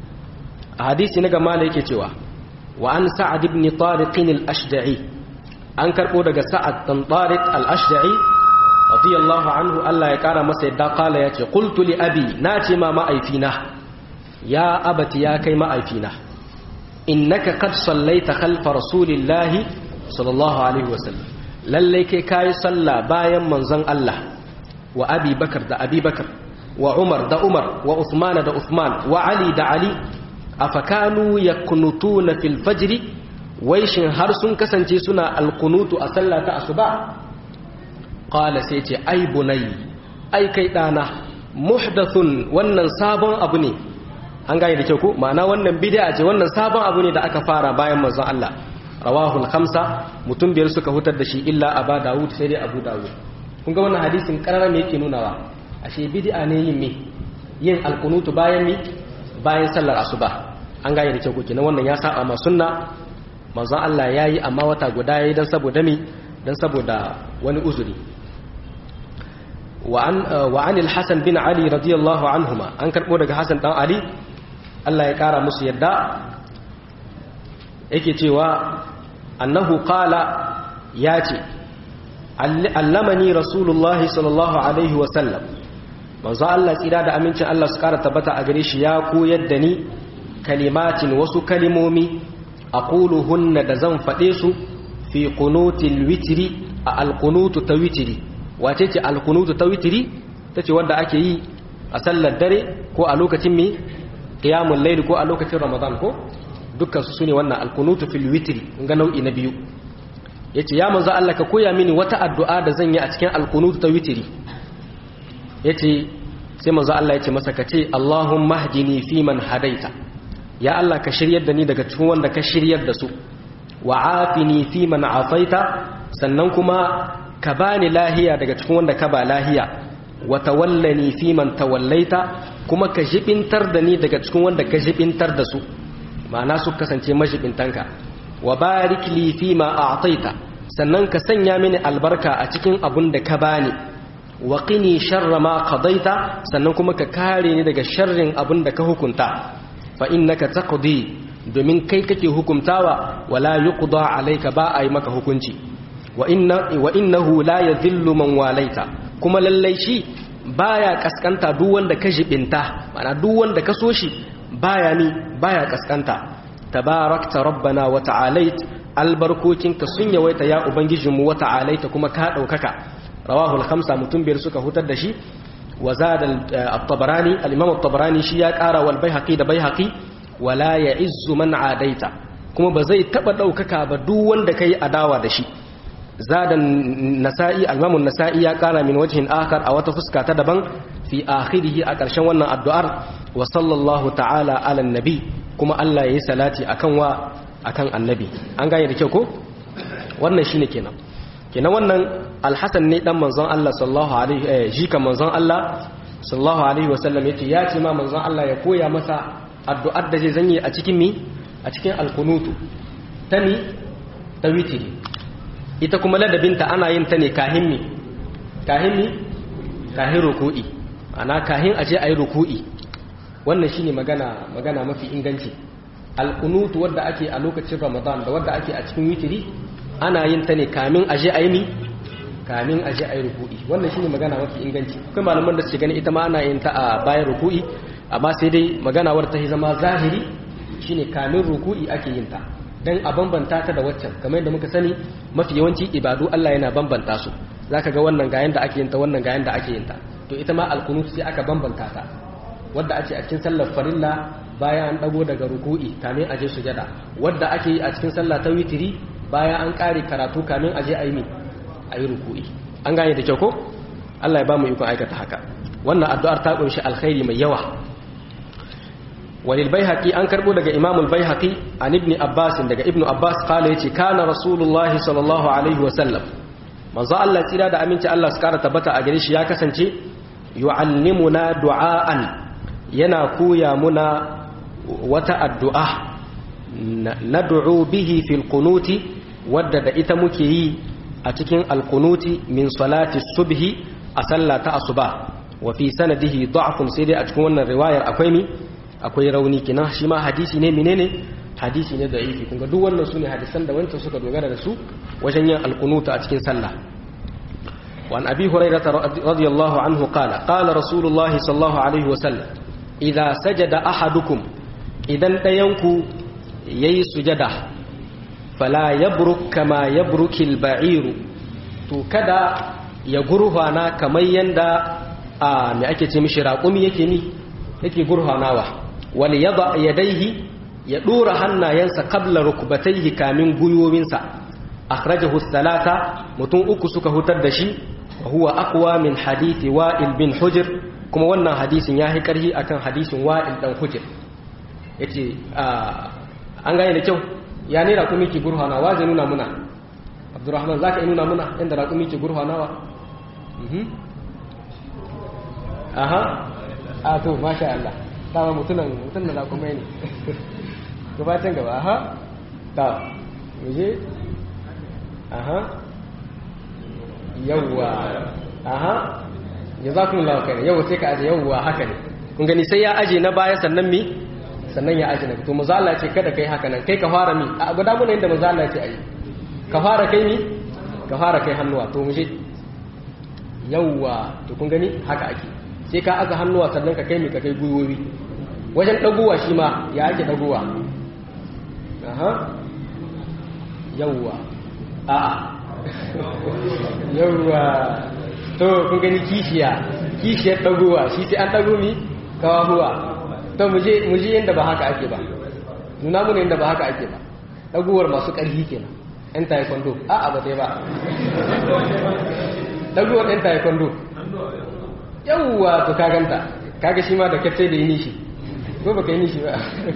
a hadisi na gama da yake cewa wa an sa'ad ibn tariq al-ashda'i an karɓo daga sa'ad ɗan tsarik al'ashda'i radiyallahu anhu Allah ya ƙara masa yadda ƙala ya ce ƙultu li abi na ce ma ma'aifina ya abati ya kai ma'aifina innaka kad sallaita khalfa rasulillahi sallallahu alaihi wasallam lallai kai kayi salla bayan manzon Allah wa abi bakar da abi bakar wa umar da umar wa usman da usman wa ali da ali afakanu yakunutuna fil fajri wai shin har sun kasance suna alkunutu a sallah ta asuba qala sai ce ai bunai ai kai dana muhdathun wannan sabon abu ne an gane da kyau ko ma'ana wannan bid'a ce wannan sabon abu ne da aka fara bayan manzon Allah rawahul khamsa mutum biyar suka hutar da shi illa aba dawud sai dai abu dawud kun ga wannan hadisin karara me yake nunawa ashe bid'a ne yin me yin alkunutu bayan mi bayan sallar asuba an gane da kyau ko kenan wannan ya saba ma sunna manzon Allah yayi amma wata guda yayi dan saboda mi dan saboda wani uzuri wa an wa anil hasan bin ali radiyallahu anhuma an karbo daga hasan dan ali Allah ya kara musu yadda yake cewa annahu qala yace allamani rasulullahi sallallahu alaihi wa sallam manzo Allah tsira da amincin Allah su kara tabbata a gare shi ya koyar da ni kalimatin wasu kalimomi aquluhunna da zan fade su fi qunutil witri a alqunutu ta witri wace ce alqunutu ta witri tace wanda ake yi a sallar dare ko a lokacin mi qiyamul layl ko a lokacin ramadan ko dukkan su sune wannan alqunutu fil witri ga nau'i na biyu yace ya manzo Allah ka koya mini wata addu'a da zan yi a cikin alqunutu ta witri yace sai manzo Allah yace masa ka ce Allahumma hdini fi man hadaita ya Allah ka shiryar da ni daga cikin wanda ka shiryar da su wa afini fi man afaita sannan kuma ka bani lahiya daga cikin wanda ka ba lahiya wa tawallani fi man tawallaita kuma ka jibintar da ni daga cikin wanda ka jibintar da su ma'ana su kasance majibintanka wa barik li fi ma a'taita sannan ka sanya mini albarka a cikin abun da ka bani wa qini sharra ma qadaita sannan kuma ka kare ni daga sharrin abun da ka hukunta fa innaka taqdi domin kai kake hukuntawa wala yuqda alayka ba ai maka hukunci wa inna wa innahu la yadhillu man walaita kuma lallai shi baya kaskanta duk wanda ka jibinta mana duk wanda ka so shi baya ni baya kaskanta tabarakta rabbana wa ta'alait albarkokinka sun yawaita ya ubangijinmu wa ta'alaita kuma ka daukaka rawahu al-khamsa mutum biyar suka hutar da shi wa zada at-tabarani al-imam at-tabarani shi ya kara wal baihaqi da baihaqi wala ya'izzu man adaita kuma ba zai taba daukaka ba duk wanda kai adawa da shi zada nasa'i al-imam an-nasa'i ya kara min wajhin akhar a wata fuska ta daban fi akhirih a karshen wannan addu'ar wa sallallahu ta'ala ala nabi kuma Allah yayi salati akan wa akan annabi an gane da kyau ko wannan shine kenan kenan wannan alhassan ne dan manzon Allah sallallahu alaihi eh jika manzon Allah sallallahu alaihi wasallam yace ya ce ma manzon Allah ya koya masa addu'ar da zai zanye a cikin mi a cikin alkunutu ta mi ta witiri ita kuma ladabinta ana yin ta ne kahin mi kahin mi kahin ruku'i ana kahin aje ayi ruku'i wannan shine magana magana mafi inganci alkunutu wadda ake a lokacin Ramadan da wadda ake a cikin witiri ana yin ta ne kamin aje ayi mi kamin aje ayi ruku'i wannan shine magana mafi inganci akwai malaman da suke gani ita ma ana yin ta a bayan ruku'i amma sai dai magana wadda ta zama zahiri shine kamin ruku'i ake yin ta dan a bambanta ta da waccan kamar yadda muka sani mafi yawanci ibadu Allah yana bambanta su zaka ga wannan ga yanda ake yin ta wannan ga yanda ake yin ta to ita ma alqunut sai aka bambanta ta wadda ake a cikin sallar farilla bayan an dago daga ruku'i kamin aje sujada wadda ake yi a cikin sallah ta witiri bayan an kare karatu kamin aje ayi mi ayi ruku'i an gane da kyau ko Allah ya ba mu ikon aikata haka wannan addu'ar ta kunshi alkhairi mai yawa walil baihaqi an karbo daga imamul baihaqi an ibn abbas daga ibnu abbas kala yace kana rasulullahi sallallahu alaihi wa sallam manzo Allah tsira da aminci Allah su kara tabbata a gare shi ya kasance yu'allimuna du'aan yana koya muna wata addu'a nad'u bihi fil qunuti wadda da ita muke yi a cikin alqunuti min salati subhi a sallata asuba wa fi sanadihi da'fun sai dai a cikin wannan riwayar akwai mi akwai rauni kinan shi ma hadisi ne menene hadisi ne da yake kunga duk wannan sune hadisan da wancan suka dogara da su wajen yin alqunuta a cikin sallah وعن أبي هريرة رضي الله عنه قال قال رسول الله صلى الله عليه وسلم إذا سجد أحدكم إذا تينكو يي سجده فلا يبرك كما يبرك البعير to kada ya gurfana kamar yanda a me ake ce mishi raƙumi yake ni yake gurfanawa wal yada yadaihi ya dora hannayensa qabla rukbatayhi kamin guyowinsa akhrajahu thalatha mutum uku suka hutar da shi wa huwa aqwa min hadisi wa'il bin hujr kuma wannan hadisin ya yi karhi akan hadisin wa'il dan hujr yace an gane da kyau ya ne raƙumi ke gurfana wa zai nuna muna abdurrahman zaka nuna muna inda raƙumi ke gurfanawa aha a to masha Allah dama mutunan mutunan da kuma ne gabatin gaba aha ta muje aha yawwa aha jazakumullahu khairan yawwa sai ka aje yawwa haka ne kun gani sai ya aje na baya sannan mi sannan ya aje na to manzo Allah ce kada kai haka nan kai ka fara mi a guda mun inda manzo Allah ce ayi ka fara kai mi ka fara kai hannuwa to muje yawwa to kun gani haka ake sai ka aza hannuwa sannan ka kai mi ka kai gwiwowi wajen dagowa shi ma ya ake dagowa aha yawwa a'a yawwa to kun gani kishiya kishiyar dagowa shi sai an dago mi kawahuwa to muje muje yanda ba haka ake ba nuna mu ne yanda ba haka ake ba dagowar masu ƙarfi kenan yan taekwondo a'a ba dai ba dagowar yan taekwondo yawwa to ka ganta kaga shi ma da kace da yi nishi ko baka yi nishi ba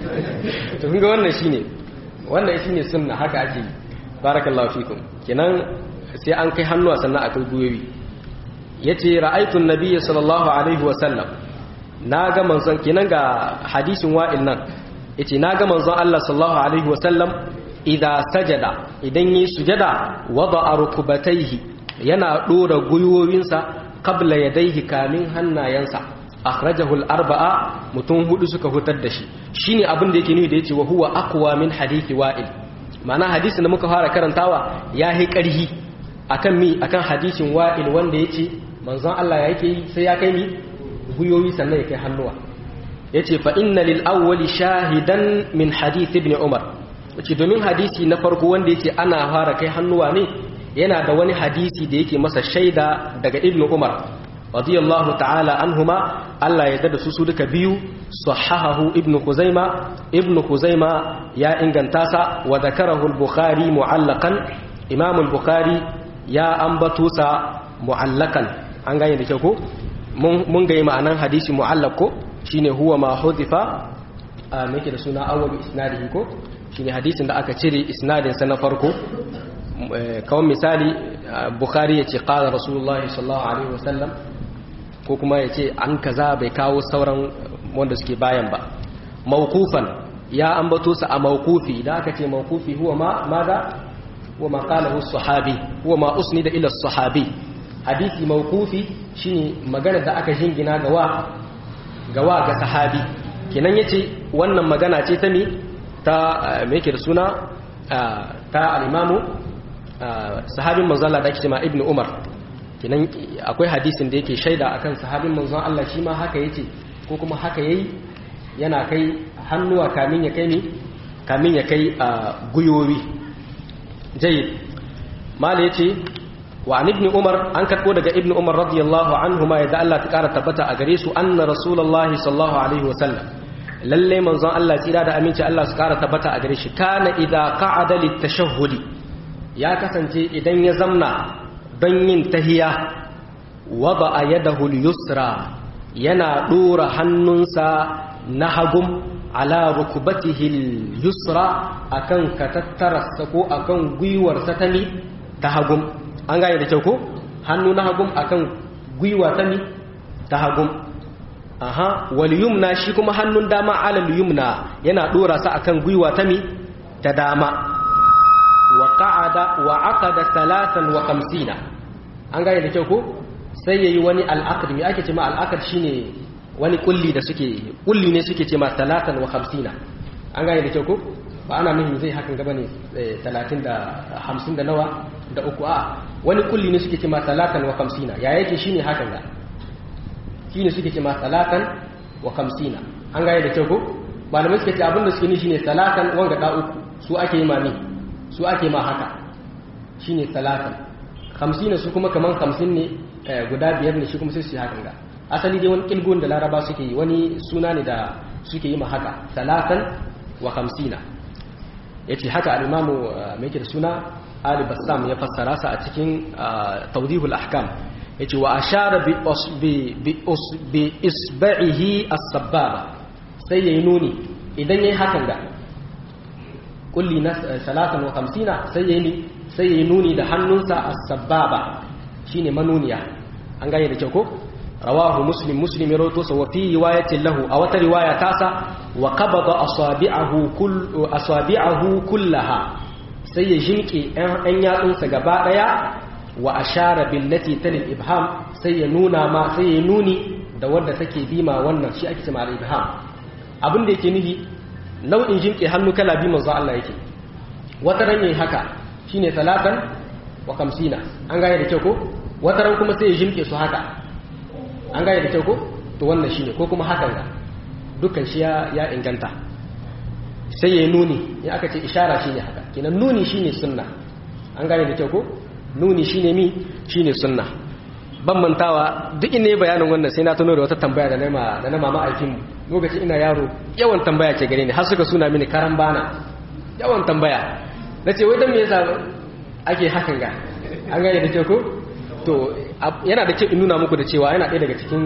to kun ga wannan shine wannan shine sunna haka ake yi barakallahu fikum kenan sai an kai hannuwa sannan a kai guyoyi yace ra'aytu an-nabiyya sallallahu alaihi wa sallam naga manzon kenan ga hadisin wa'il nan yace naga manzon Allah sallallahu alaihi wa sallam idza sajada idan yi sujada wada'a rukbatayhi yana dora guyoyinsa qabla yadayhi kamin hannayensa akhrajahu al-arba'a mutum hudu suka hutar da shi shine abin da yake nuni da yace wa huwa aqwa min hadithi wa'il ma'ana hadisin da muka fara karantawa ya yi ƙarhi akan mi akan hadisin wa'il wanda ya ce manzon Allah ya yake yi sai ya kai mi guyoyi sannan ya kai hannuwa ya ce fa inna lil awwali shahidan min hadith ibn umar ce domin hadisi na farko wanda ya ce ana fara kai hannuwa ne yana da wani hadisi da yake masa shaida daga ibn umar radiyallahu ta'ala anhuma Allah ya dada su su duka biyu sahahahu ibnu Khuzaima ibnu Khuzaima ya inganta sa wa zakarahu al-Bukhari mu'allaqan Imam al-Bukhari ya ambato sa mu'allaqan an gane da kyau ko mun ga ma'anan hadisi mu'allaq ko shine huwa ma hudifa me yake da suna awwal isnadihi ko shine hadisin da aka cire isnadin sa na farko kawai misali Bukhari ya ce qala Rasulullahi sallallahu alaihi wasallam ko kuma ya ce an kaza bai kawo sauran wanda suke bayan ba mawkufan ya ambato sa a mawkufi da aka ce mawkufi huwa ma maza huwa ma qalahu sahabi huwa ma usnida ila sahabi hadisi mawkufi shine magana da aka jingina ga wa ga wa ga sahabi kenan yace wannan magana ce ta mi ta me yake da suna ta al-imamu sahabin manzo Allah da ake cewa ibnu umar kenan akwai hadisin da yake shaida akan sahabin manzon Allah shi ma haka yace ko kuma haka yayi yana kai hannuwa kamin ya kai ni kamin ya kai a guyowi jayyid mala yace wa an ibn umar an karbo daga ibn umar radiyallahu anhu ma yadda Allah ta kara tabbata a gare su anna rasulullahi sallallahu alaihi wa sallam lalle manzon Allah tsira da aminci Allah su kara tabbata a gare shi kana idza qa'ada litashahhudi ya kasance idan ya zamna don yin tahiya wada a yadahu yusra yana dora hannunsa na hagum ala rukubatihi yusra akan katattararsa ko akan gwiwarsa ta ni ta hagum an gane da kyau ko hannu na hagum akan gwiwa ta ni ta hagum aha wal yumna shi kuma hannun dama alal yumna yana dora sa akan gwiwa ta mi ta dama wa qa'ada wa aqada 53 an gane da kyau ko sai yayi wani al'aqd me ake cewa al'aqd shine wani kulli da suke kulli ne suke cewa 53 an gane da kyau ko ba ana nufin zai hakan gaba ne 30 da 50 da nawa da uku a wani kulli ne suke cewa 53 ya yake shine hakan ga shine suke cewa 53 an gane da kyau ko malamai suke ce abinda suke ni shine talatan wanga da uku su ake yi ma ne su ake ma haka shine talatan hamsin su kuma kaman hamsin ne guda biyar ne shi kuma sai su yi hakan ga asali dai wani kilgon da laraba suke yi wani suna ne da suke yi ma haka talatan wa hamsina ya ce haka al'imamu mai ke da suna ali bassam ya fassara sa a cikin taudihul ahkam ya ce wa ashara bi isba'ihi as-sabbaba sai yayi nuni idan yayi hakan ga kulli na salatan wa hamsina sai yayi sai yayi nuni da hannunsa as-sabbaba shine manuniya an gane da kyau ko rawahu muslim muslim ya rawato sa wa fi riwayatin lahu a wata riwaya tasa wa qabada asabi'ahu kull asabi'ahu kullaha sai ya jinke ɗan yatsunsa gaba daya wa ashara billati talil ibham sai ya nuna ma sai ya nuni da wanda take bima wannan shi ake cewa al-ibham abin da yake nufi nau'in jinke hannu kala bi manzo Allah yake wata ran yayi haka shine talatan wa kamsina an gaya da kyau ko wata ran kuma sai ya jinke su haka an gaya da kyau ko to wannan shine ko kuma hakan ga dukkan shi ya inganta sai ya nuni ya aka ce ishara shine haka kenan nuni shine sunna an gane da kyau ko nuni shine mi shine sunna ban mantawa duk inda bayanin wannan sai na tuno da wata tambaya da nama da na mama aikin mu lokacin ina yaro yawan tambaya ke gare ni har suka suna mini karan bana yawan tambaya nace wai dan me yasa ake hakan ga an gane da kyau ko to yana da kyau in nuna muku da cewa yana ɗaya daga cikin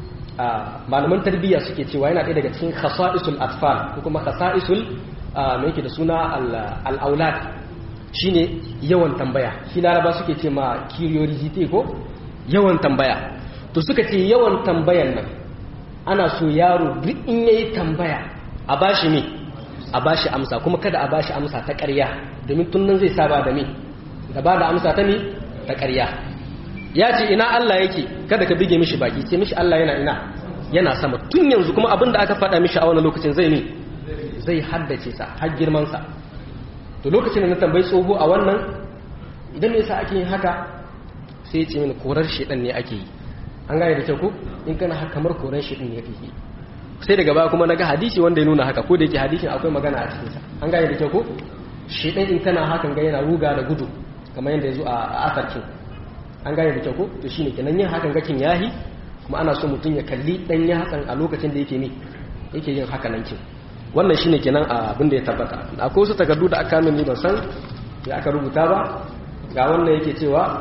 malaman tarbiyya suke cewa yana ɗaya daga cikin khasa'isul atfal ko kuma khasa'isul me yake da suna al-aulad shine yawan tambaya shi laraba suke ce ma curiosity ko yawan tambaya to suka ce yawan tambayan nan ana so yaro duk in yayi tambaya a bashi me a bashi amsa kuma kada a bashi amsa ta ƙarya domin tun nan zai saba da me da ba da amsa ta me ta ƙarya ya ce ina Allah yake kada ka bige mishi baki ce mishi Allah yana ina yana sama tun yanzu kuma abin da aka faɗa mishi a wannan lokacin zai ne zai haddace sa har girman sa to lokacin da na tambayi tsoho a wannan idan me yasa ake yin haka sai ya ce mini korar shedan ne ake yi an gane da kyau ko in kana haka kamar korar shedan ne ake yi sai daga baya kuma naga hadisi wanda ya nuna haka ko da yake hadisin akwai magana a cikin sa an gane da kyau ko shedan in kana hakan ga yana ruga da gudu kamar yadda ya zo a asarkin an gane da kyau ko to shine kenan yin hakan gakin yahi kuma ana so mutum ya kalli dan ya hakan a lokacin da yake ne yake yin haka nan kin wannan shine kenan abin da ya tabbata akwai wasu takardu da aka min ban san ya aka rubuta ba ga wannan yake cewa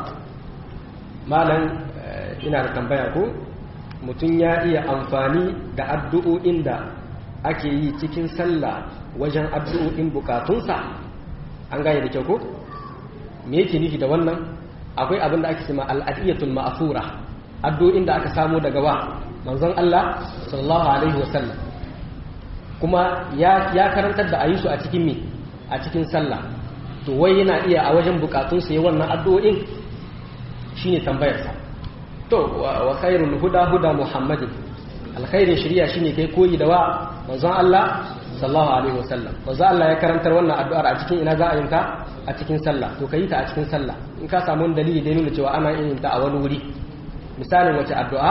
malam ina da tambaya ko mutum ya iya amfani da addu'o'in da ake yi cikin sallah wajen addu'o'in bukatunsa an gane da kyau ko me yake nufi da wannan akwai abin da ake cema al'adiyatul ma'asura addu'o'in da aka samu daga wa manzon Allah sallallahu alaihi wasallam kuma ya ya karantar da ayi su a cikin me a cikin sallah to wai yana iya a wajen bukatun sa wannan addu'o'in shine tambayar sa to wa khairul huda huda muhammadin alkhairin shari'a shine kai koyi da wa manzon Allah sallallahu alaihi wasallam manzon Allah ya karantar wannan addu'ar a cikin ina za a yin ta a cikin sallah to ka yi ta a cikin sallah in ka samu dalili da nuna cewa ana yin ta a wani wuri misalin wace addu'a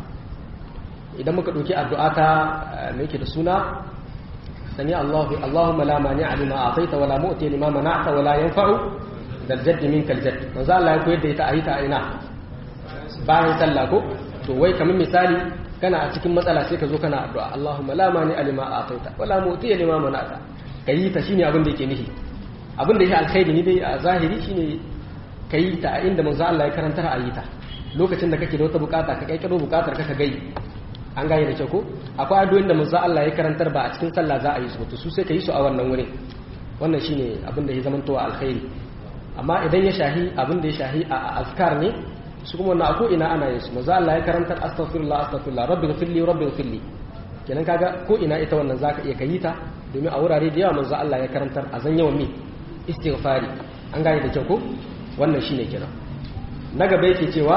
idan muka ɗauki addu'a ta mai yake da suna sani Allahu Allahumma la mani'a lima ataita wala mu'ti lima mana'ta wala yanfa'u dal jaddi minkal jadd manzo Allah ya koyar da ita a yi ta a ina bayan sallah ko to wai kamar misali kana a cikin matsala sai ka zo kana addu'a Allahumma la mani'a lima ataita wala mu'ti lima mana'ta kayi ta shine abin da yake nihi abin da ya alkhairi ni dai a zahiri shine ka yi ta a inda manzo Allah ya karantar a yi ta lokacin da kake da wata bukata ka kaikiro bukatar ka ka gai an gane da kyau ko akwai addu'o'in da manzo Allah ya karantar ba a cikin sallah za a yi su to su sai ka yi su a wannan wurin wannan shine abin da ya zama to alkhairi amma idan ya shahi abin da ya shahi a azkar ne su kuma wannan ako ina ana yin su manzo Allah ya karantar astaghfirullah astaghfirullah rabbi ghfirli rabbi ghfirli kenan kaga ko ina ita wannan zaka iya kayi ta domin a wurare da yawa manzo Allah ya karantar a zan yawan me istighfari an gane da kyau ko wannan shine kira na gaba yake cewa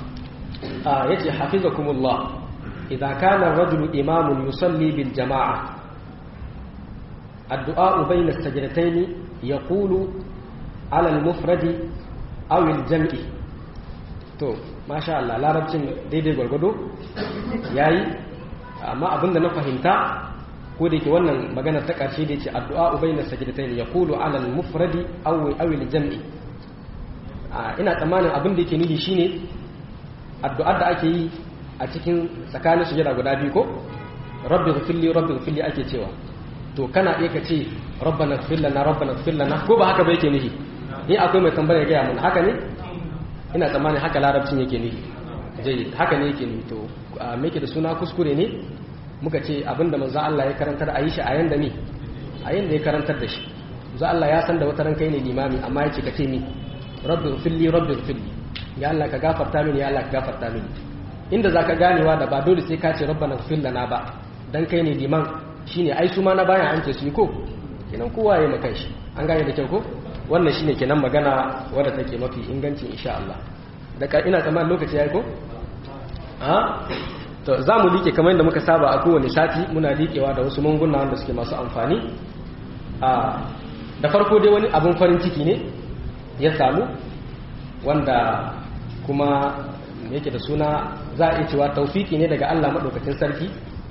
yace hafizakumullah idza kana ar-rajulu imamun yusalli bil jama'a addu'a bayna as-sajdatayn yaqulu ala al-mufradi aw al-jam'i to masha Allah larabcin daidai gwargwado yayi amma abinda na fahimta ko da yake wannan magana ta ƙarshe da ce addu'a ubayna sajdatain yaqulu ala al-mufradi aw aw al-jam'i ina tsammanin abin da yake nufi shine addu'ar da ake yi a cikin tsakanin sujada guda biyu ko rabbi ghfirli rabbi ghfirli ake cewa to kana iya ka ce rabbana ighfir lana rabbana ighfir lana ko ba haka ba yake nufi ni akwai mai tambaya ya gaya mun haka ne ina tsammanin haka larabcin yake nufi jayyid haka ne yake nufi to me yake da suna kuskure ne muka ce abinda manzo Allah ya karantar a yi shi a yanda ne a yanda ya karantar da shi manzo Allah ya san da wata ran kai ne limami amma ya ce ka ce ni rabbi ghfirli rabbi ghfirli ya Allah ka gafarta mini ya Allah ka gafarta mini inda zaka ganewa da ba dole sai ka ce rabbana ighfir lana ba dan kai ne liman shine ai su ma na bayan an ce su yi ko kenan kowa ya maka shi an gane da kyau ko wannan shine kenan magana wadda take mafi inganci insha Allah da ina tsammanin lokaci yayi ko a to za mu liƙe kamar yadda muka saba a kowane sati muna liƙewa da wasu munguna wanda suke masu amfani a da farko dai wani abin farin ciki ne ya samu wanda kuma yake da suna za a iya cewa taufiki ne daga Allah maɗaukacin sarki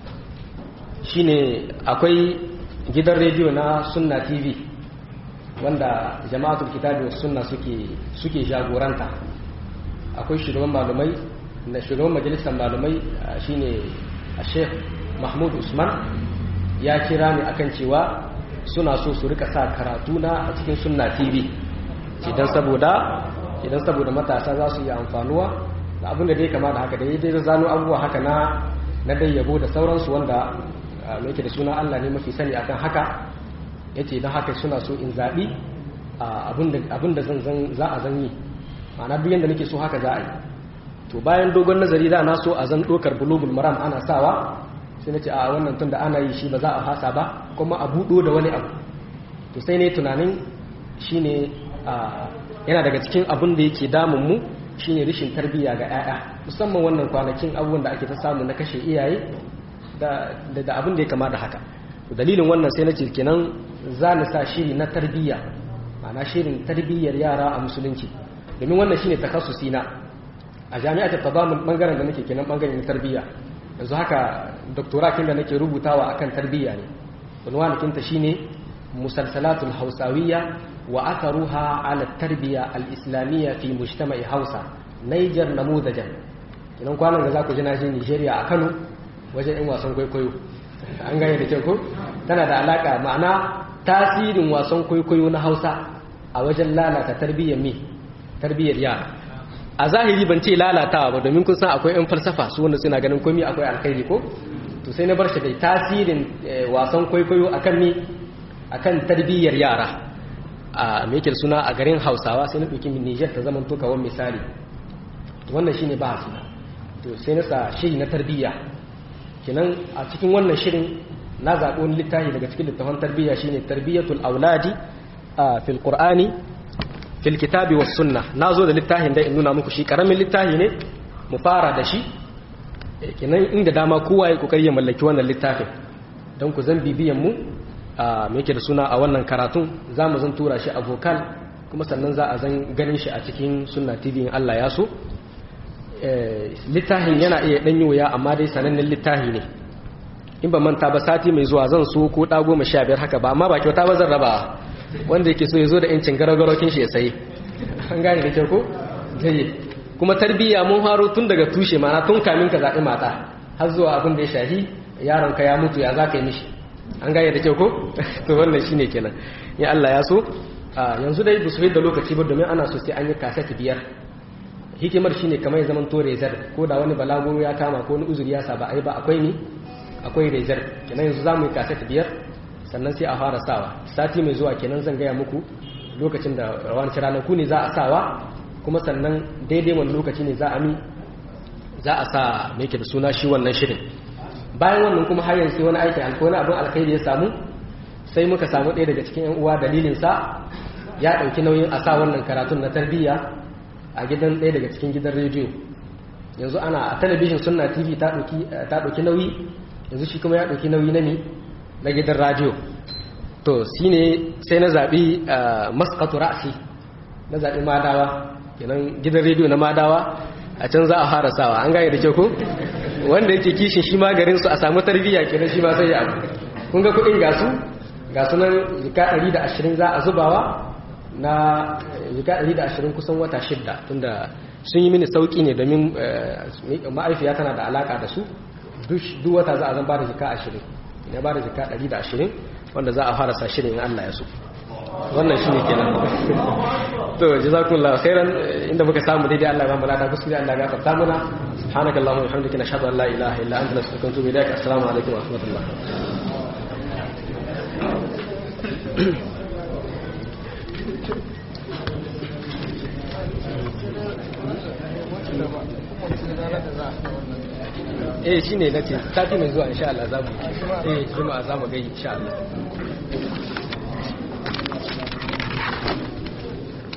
shine akwai gidan rediyo na sunna tv wanda jama'atul kitabi was sunna suke suke jagoranta akwai shugaban malumai na shugaban majalisar malumai shine Sheikh Mahmud Usman ya kira ni akan cewa suna so su rika sa karatu na a cikin sunna TV idan saboda idan saboda matasa za su yi amfanuwa da abin da dai kama da haka da dai zano abubuwa haka na na dai yabo da sauransu wanda mai yake da suna Allah ne mafi sani akan haka yace don haka suna so in zaɓi abin da za a zan yi ma'ana duk yadda nake so haka za a yi to bayan dogon nazari da na so a zan ɗokar bulugul maram ana sawa sai na ce a wannan tun da ana yi shi ba za a hasa ba kuma a buɗo da wani abu to sai ne tunanin shi ne yana daga cikin abin da yake damunmu shi ne rashin tarbiyya ga 'ya'ya musamman wannan kwanakin abubuwan da ake ta samu na kashe iyaye da abin da ya kama da haka dalilin wannan sai na ce kenan za ni sa shiri na tarbiyya ma'ana shirin tarbiyyar yara a musulunci domin wannan shine takassusi na a jami'a ta tabamun bangaren da nake kenan bangaren na tarbiyya yanzu haka doktorakin da nake rubutawa akan tarbiyya ne unwanakin ta shine musalsalatul hausawiyya wa atharuha ala tarbiyya al-islamiyya fi mujtama'i hausa Niger namudajan kenan kwanan da za ku ji na je Nigeria a Kano wajen yan wasan kwaikwayo an gane da kyau ko tana da alaka ma'ana tasirin wasan kwaikwayo na hausa a wajen lalata tarbiyyar mi tarbiyyar yara a zahiri ban ce lalatawa ba domin kun san akwai yan falsafa su wanda suna ganin komai akwai alkhairi ko to sai na bar shi dai tasirin wasan kwaikwayo akan mi akan tarbiyyar yara a me yake suna a garin hausawa sai na ɗauki Niger ta zaman to kawon misali wannan shine ba to sai na sa shiri na tarbiyya kenan a cikin wannan shirin na zaɓi wani littafi daga cikin littafan tarbiyya shine tarbiyatul auladi a fil qur'ani fil kitabi was sunna nazo da littafin da in nuna muku shi karamin littafi ne mu fara da shi kenan inda dama kowa ya kokari ya mallaki wannan littafin don ku zan bibiyan mu a me yake da suna a wannan karatun za mu zan tura shi a vocal kuma sannan za a zan ganin shi a cikin sunna tv in Allah ya so littafin yana iya ɗan yi wuya amma dai sanannen littafi ne in ba manta ba sati mai zuwa zan so ko ɗa goma sha biyar haka ba amma ba kyauta ba zan raba wanda yake so ya zo da yancin garagarokin shi ya sayi an gane da kyau ko zai kuma tarbiyya mun faro tun daga tushe mana tun kamin ka zaɓi mata har zuwa abin da ya shahi yaron ka ya mutu ya za ka yi mishi an gane da kyau ko to wannan shine kenan in Allah ya so yanzu dai ba su da lokaci ba domin ana so sai an yi kaset biyar hikimar shine kamar ya zaman to rezar ko da wani balaguro ya kama ko wani uzuri ya saba ai ba akwai ni akwai rezar kenan yanzu zamu yi kaset biyar sannan sai a fara sawa sati mai zuwa kenan zan gaya muku lokacin da rawan ranaku ne za a sawa kuma sannan daidai wani lokaci ne za a mi za a sa me yake da suna shi wannan shirin bayan wannan kuma har yanzu wani aiki alko wani abin alkhairi ya samu sai muka samu ɗaya daga cikin yan uwa dalilin sa ya ɗauki nauyin a sa wannan karatun na tarbiyya a gidan ɗaya daga cikin gidan rediyo yanzu ana a talabijin sunna tv ta ɗauki nauyi yanzu shi kuma ya ɗauki nauyi na mi na gidan radiyo to shi ne sai na zaɓi maskatu ra'asi na zaɓi madawa kenan gidan rediyo na madawa a can za a fara sawa an gaya da kyau ko wanda yake kishin shi ma garin su a samu tarbiyya kenan shi ma sai ya abu kun ga kuɗin gasu gasu nan jika 120 za a zubawa na jika 120 kusan wata shidda tunda sun yi mini sauki ne domin ma'aifiya tana da alaka da su duk wata za a zan ba da jika 20 ya ba da jika 120 wanda za a fara sa shirin in Allah ya so wannan shi ne kenan to jazakumullahu khairan inda muka samu daidai Allah ya ba mu lada kuskure Allah ya gafarta mana subhanakallahumma wa bihamdika nashhadu an la ilaha illa anta nastaghfiruka wa natubu ilaik assalamu alaikum wa rahmatullah Thank you. eh shine nace sati mai zuwa insha Allah za mu eh juma'a za mu ga insha Allah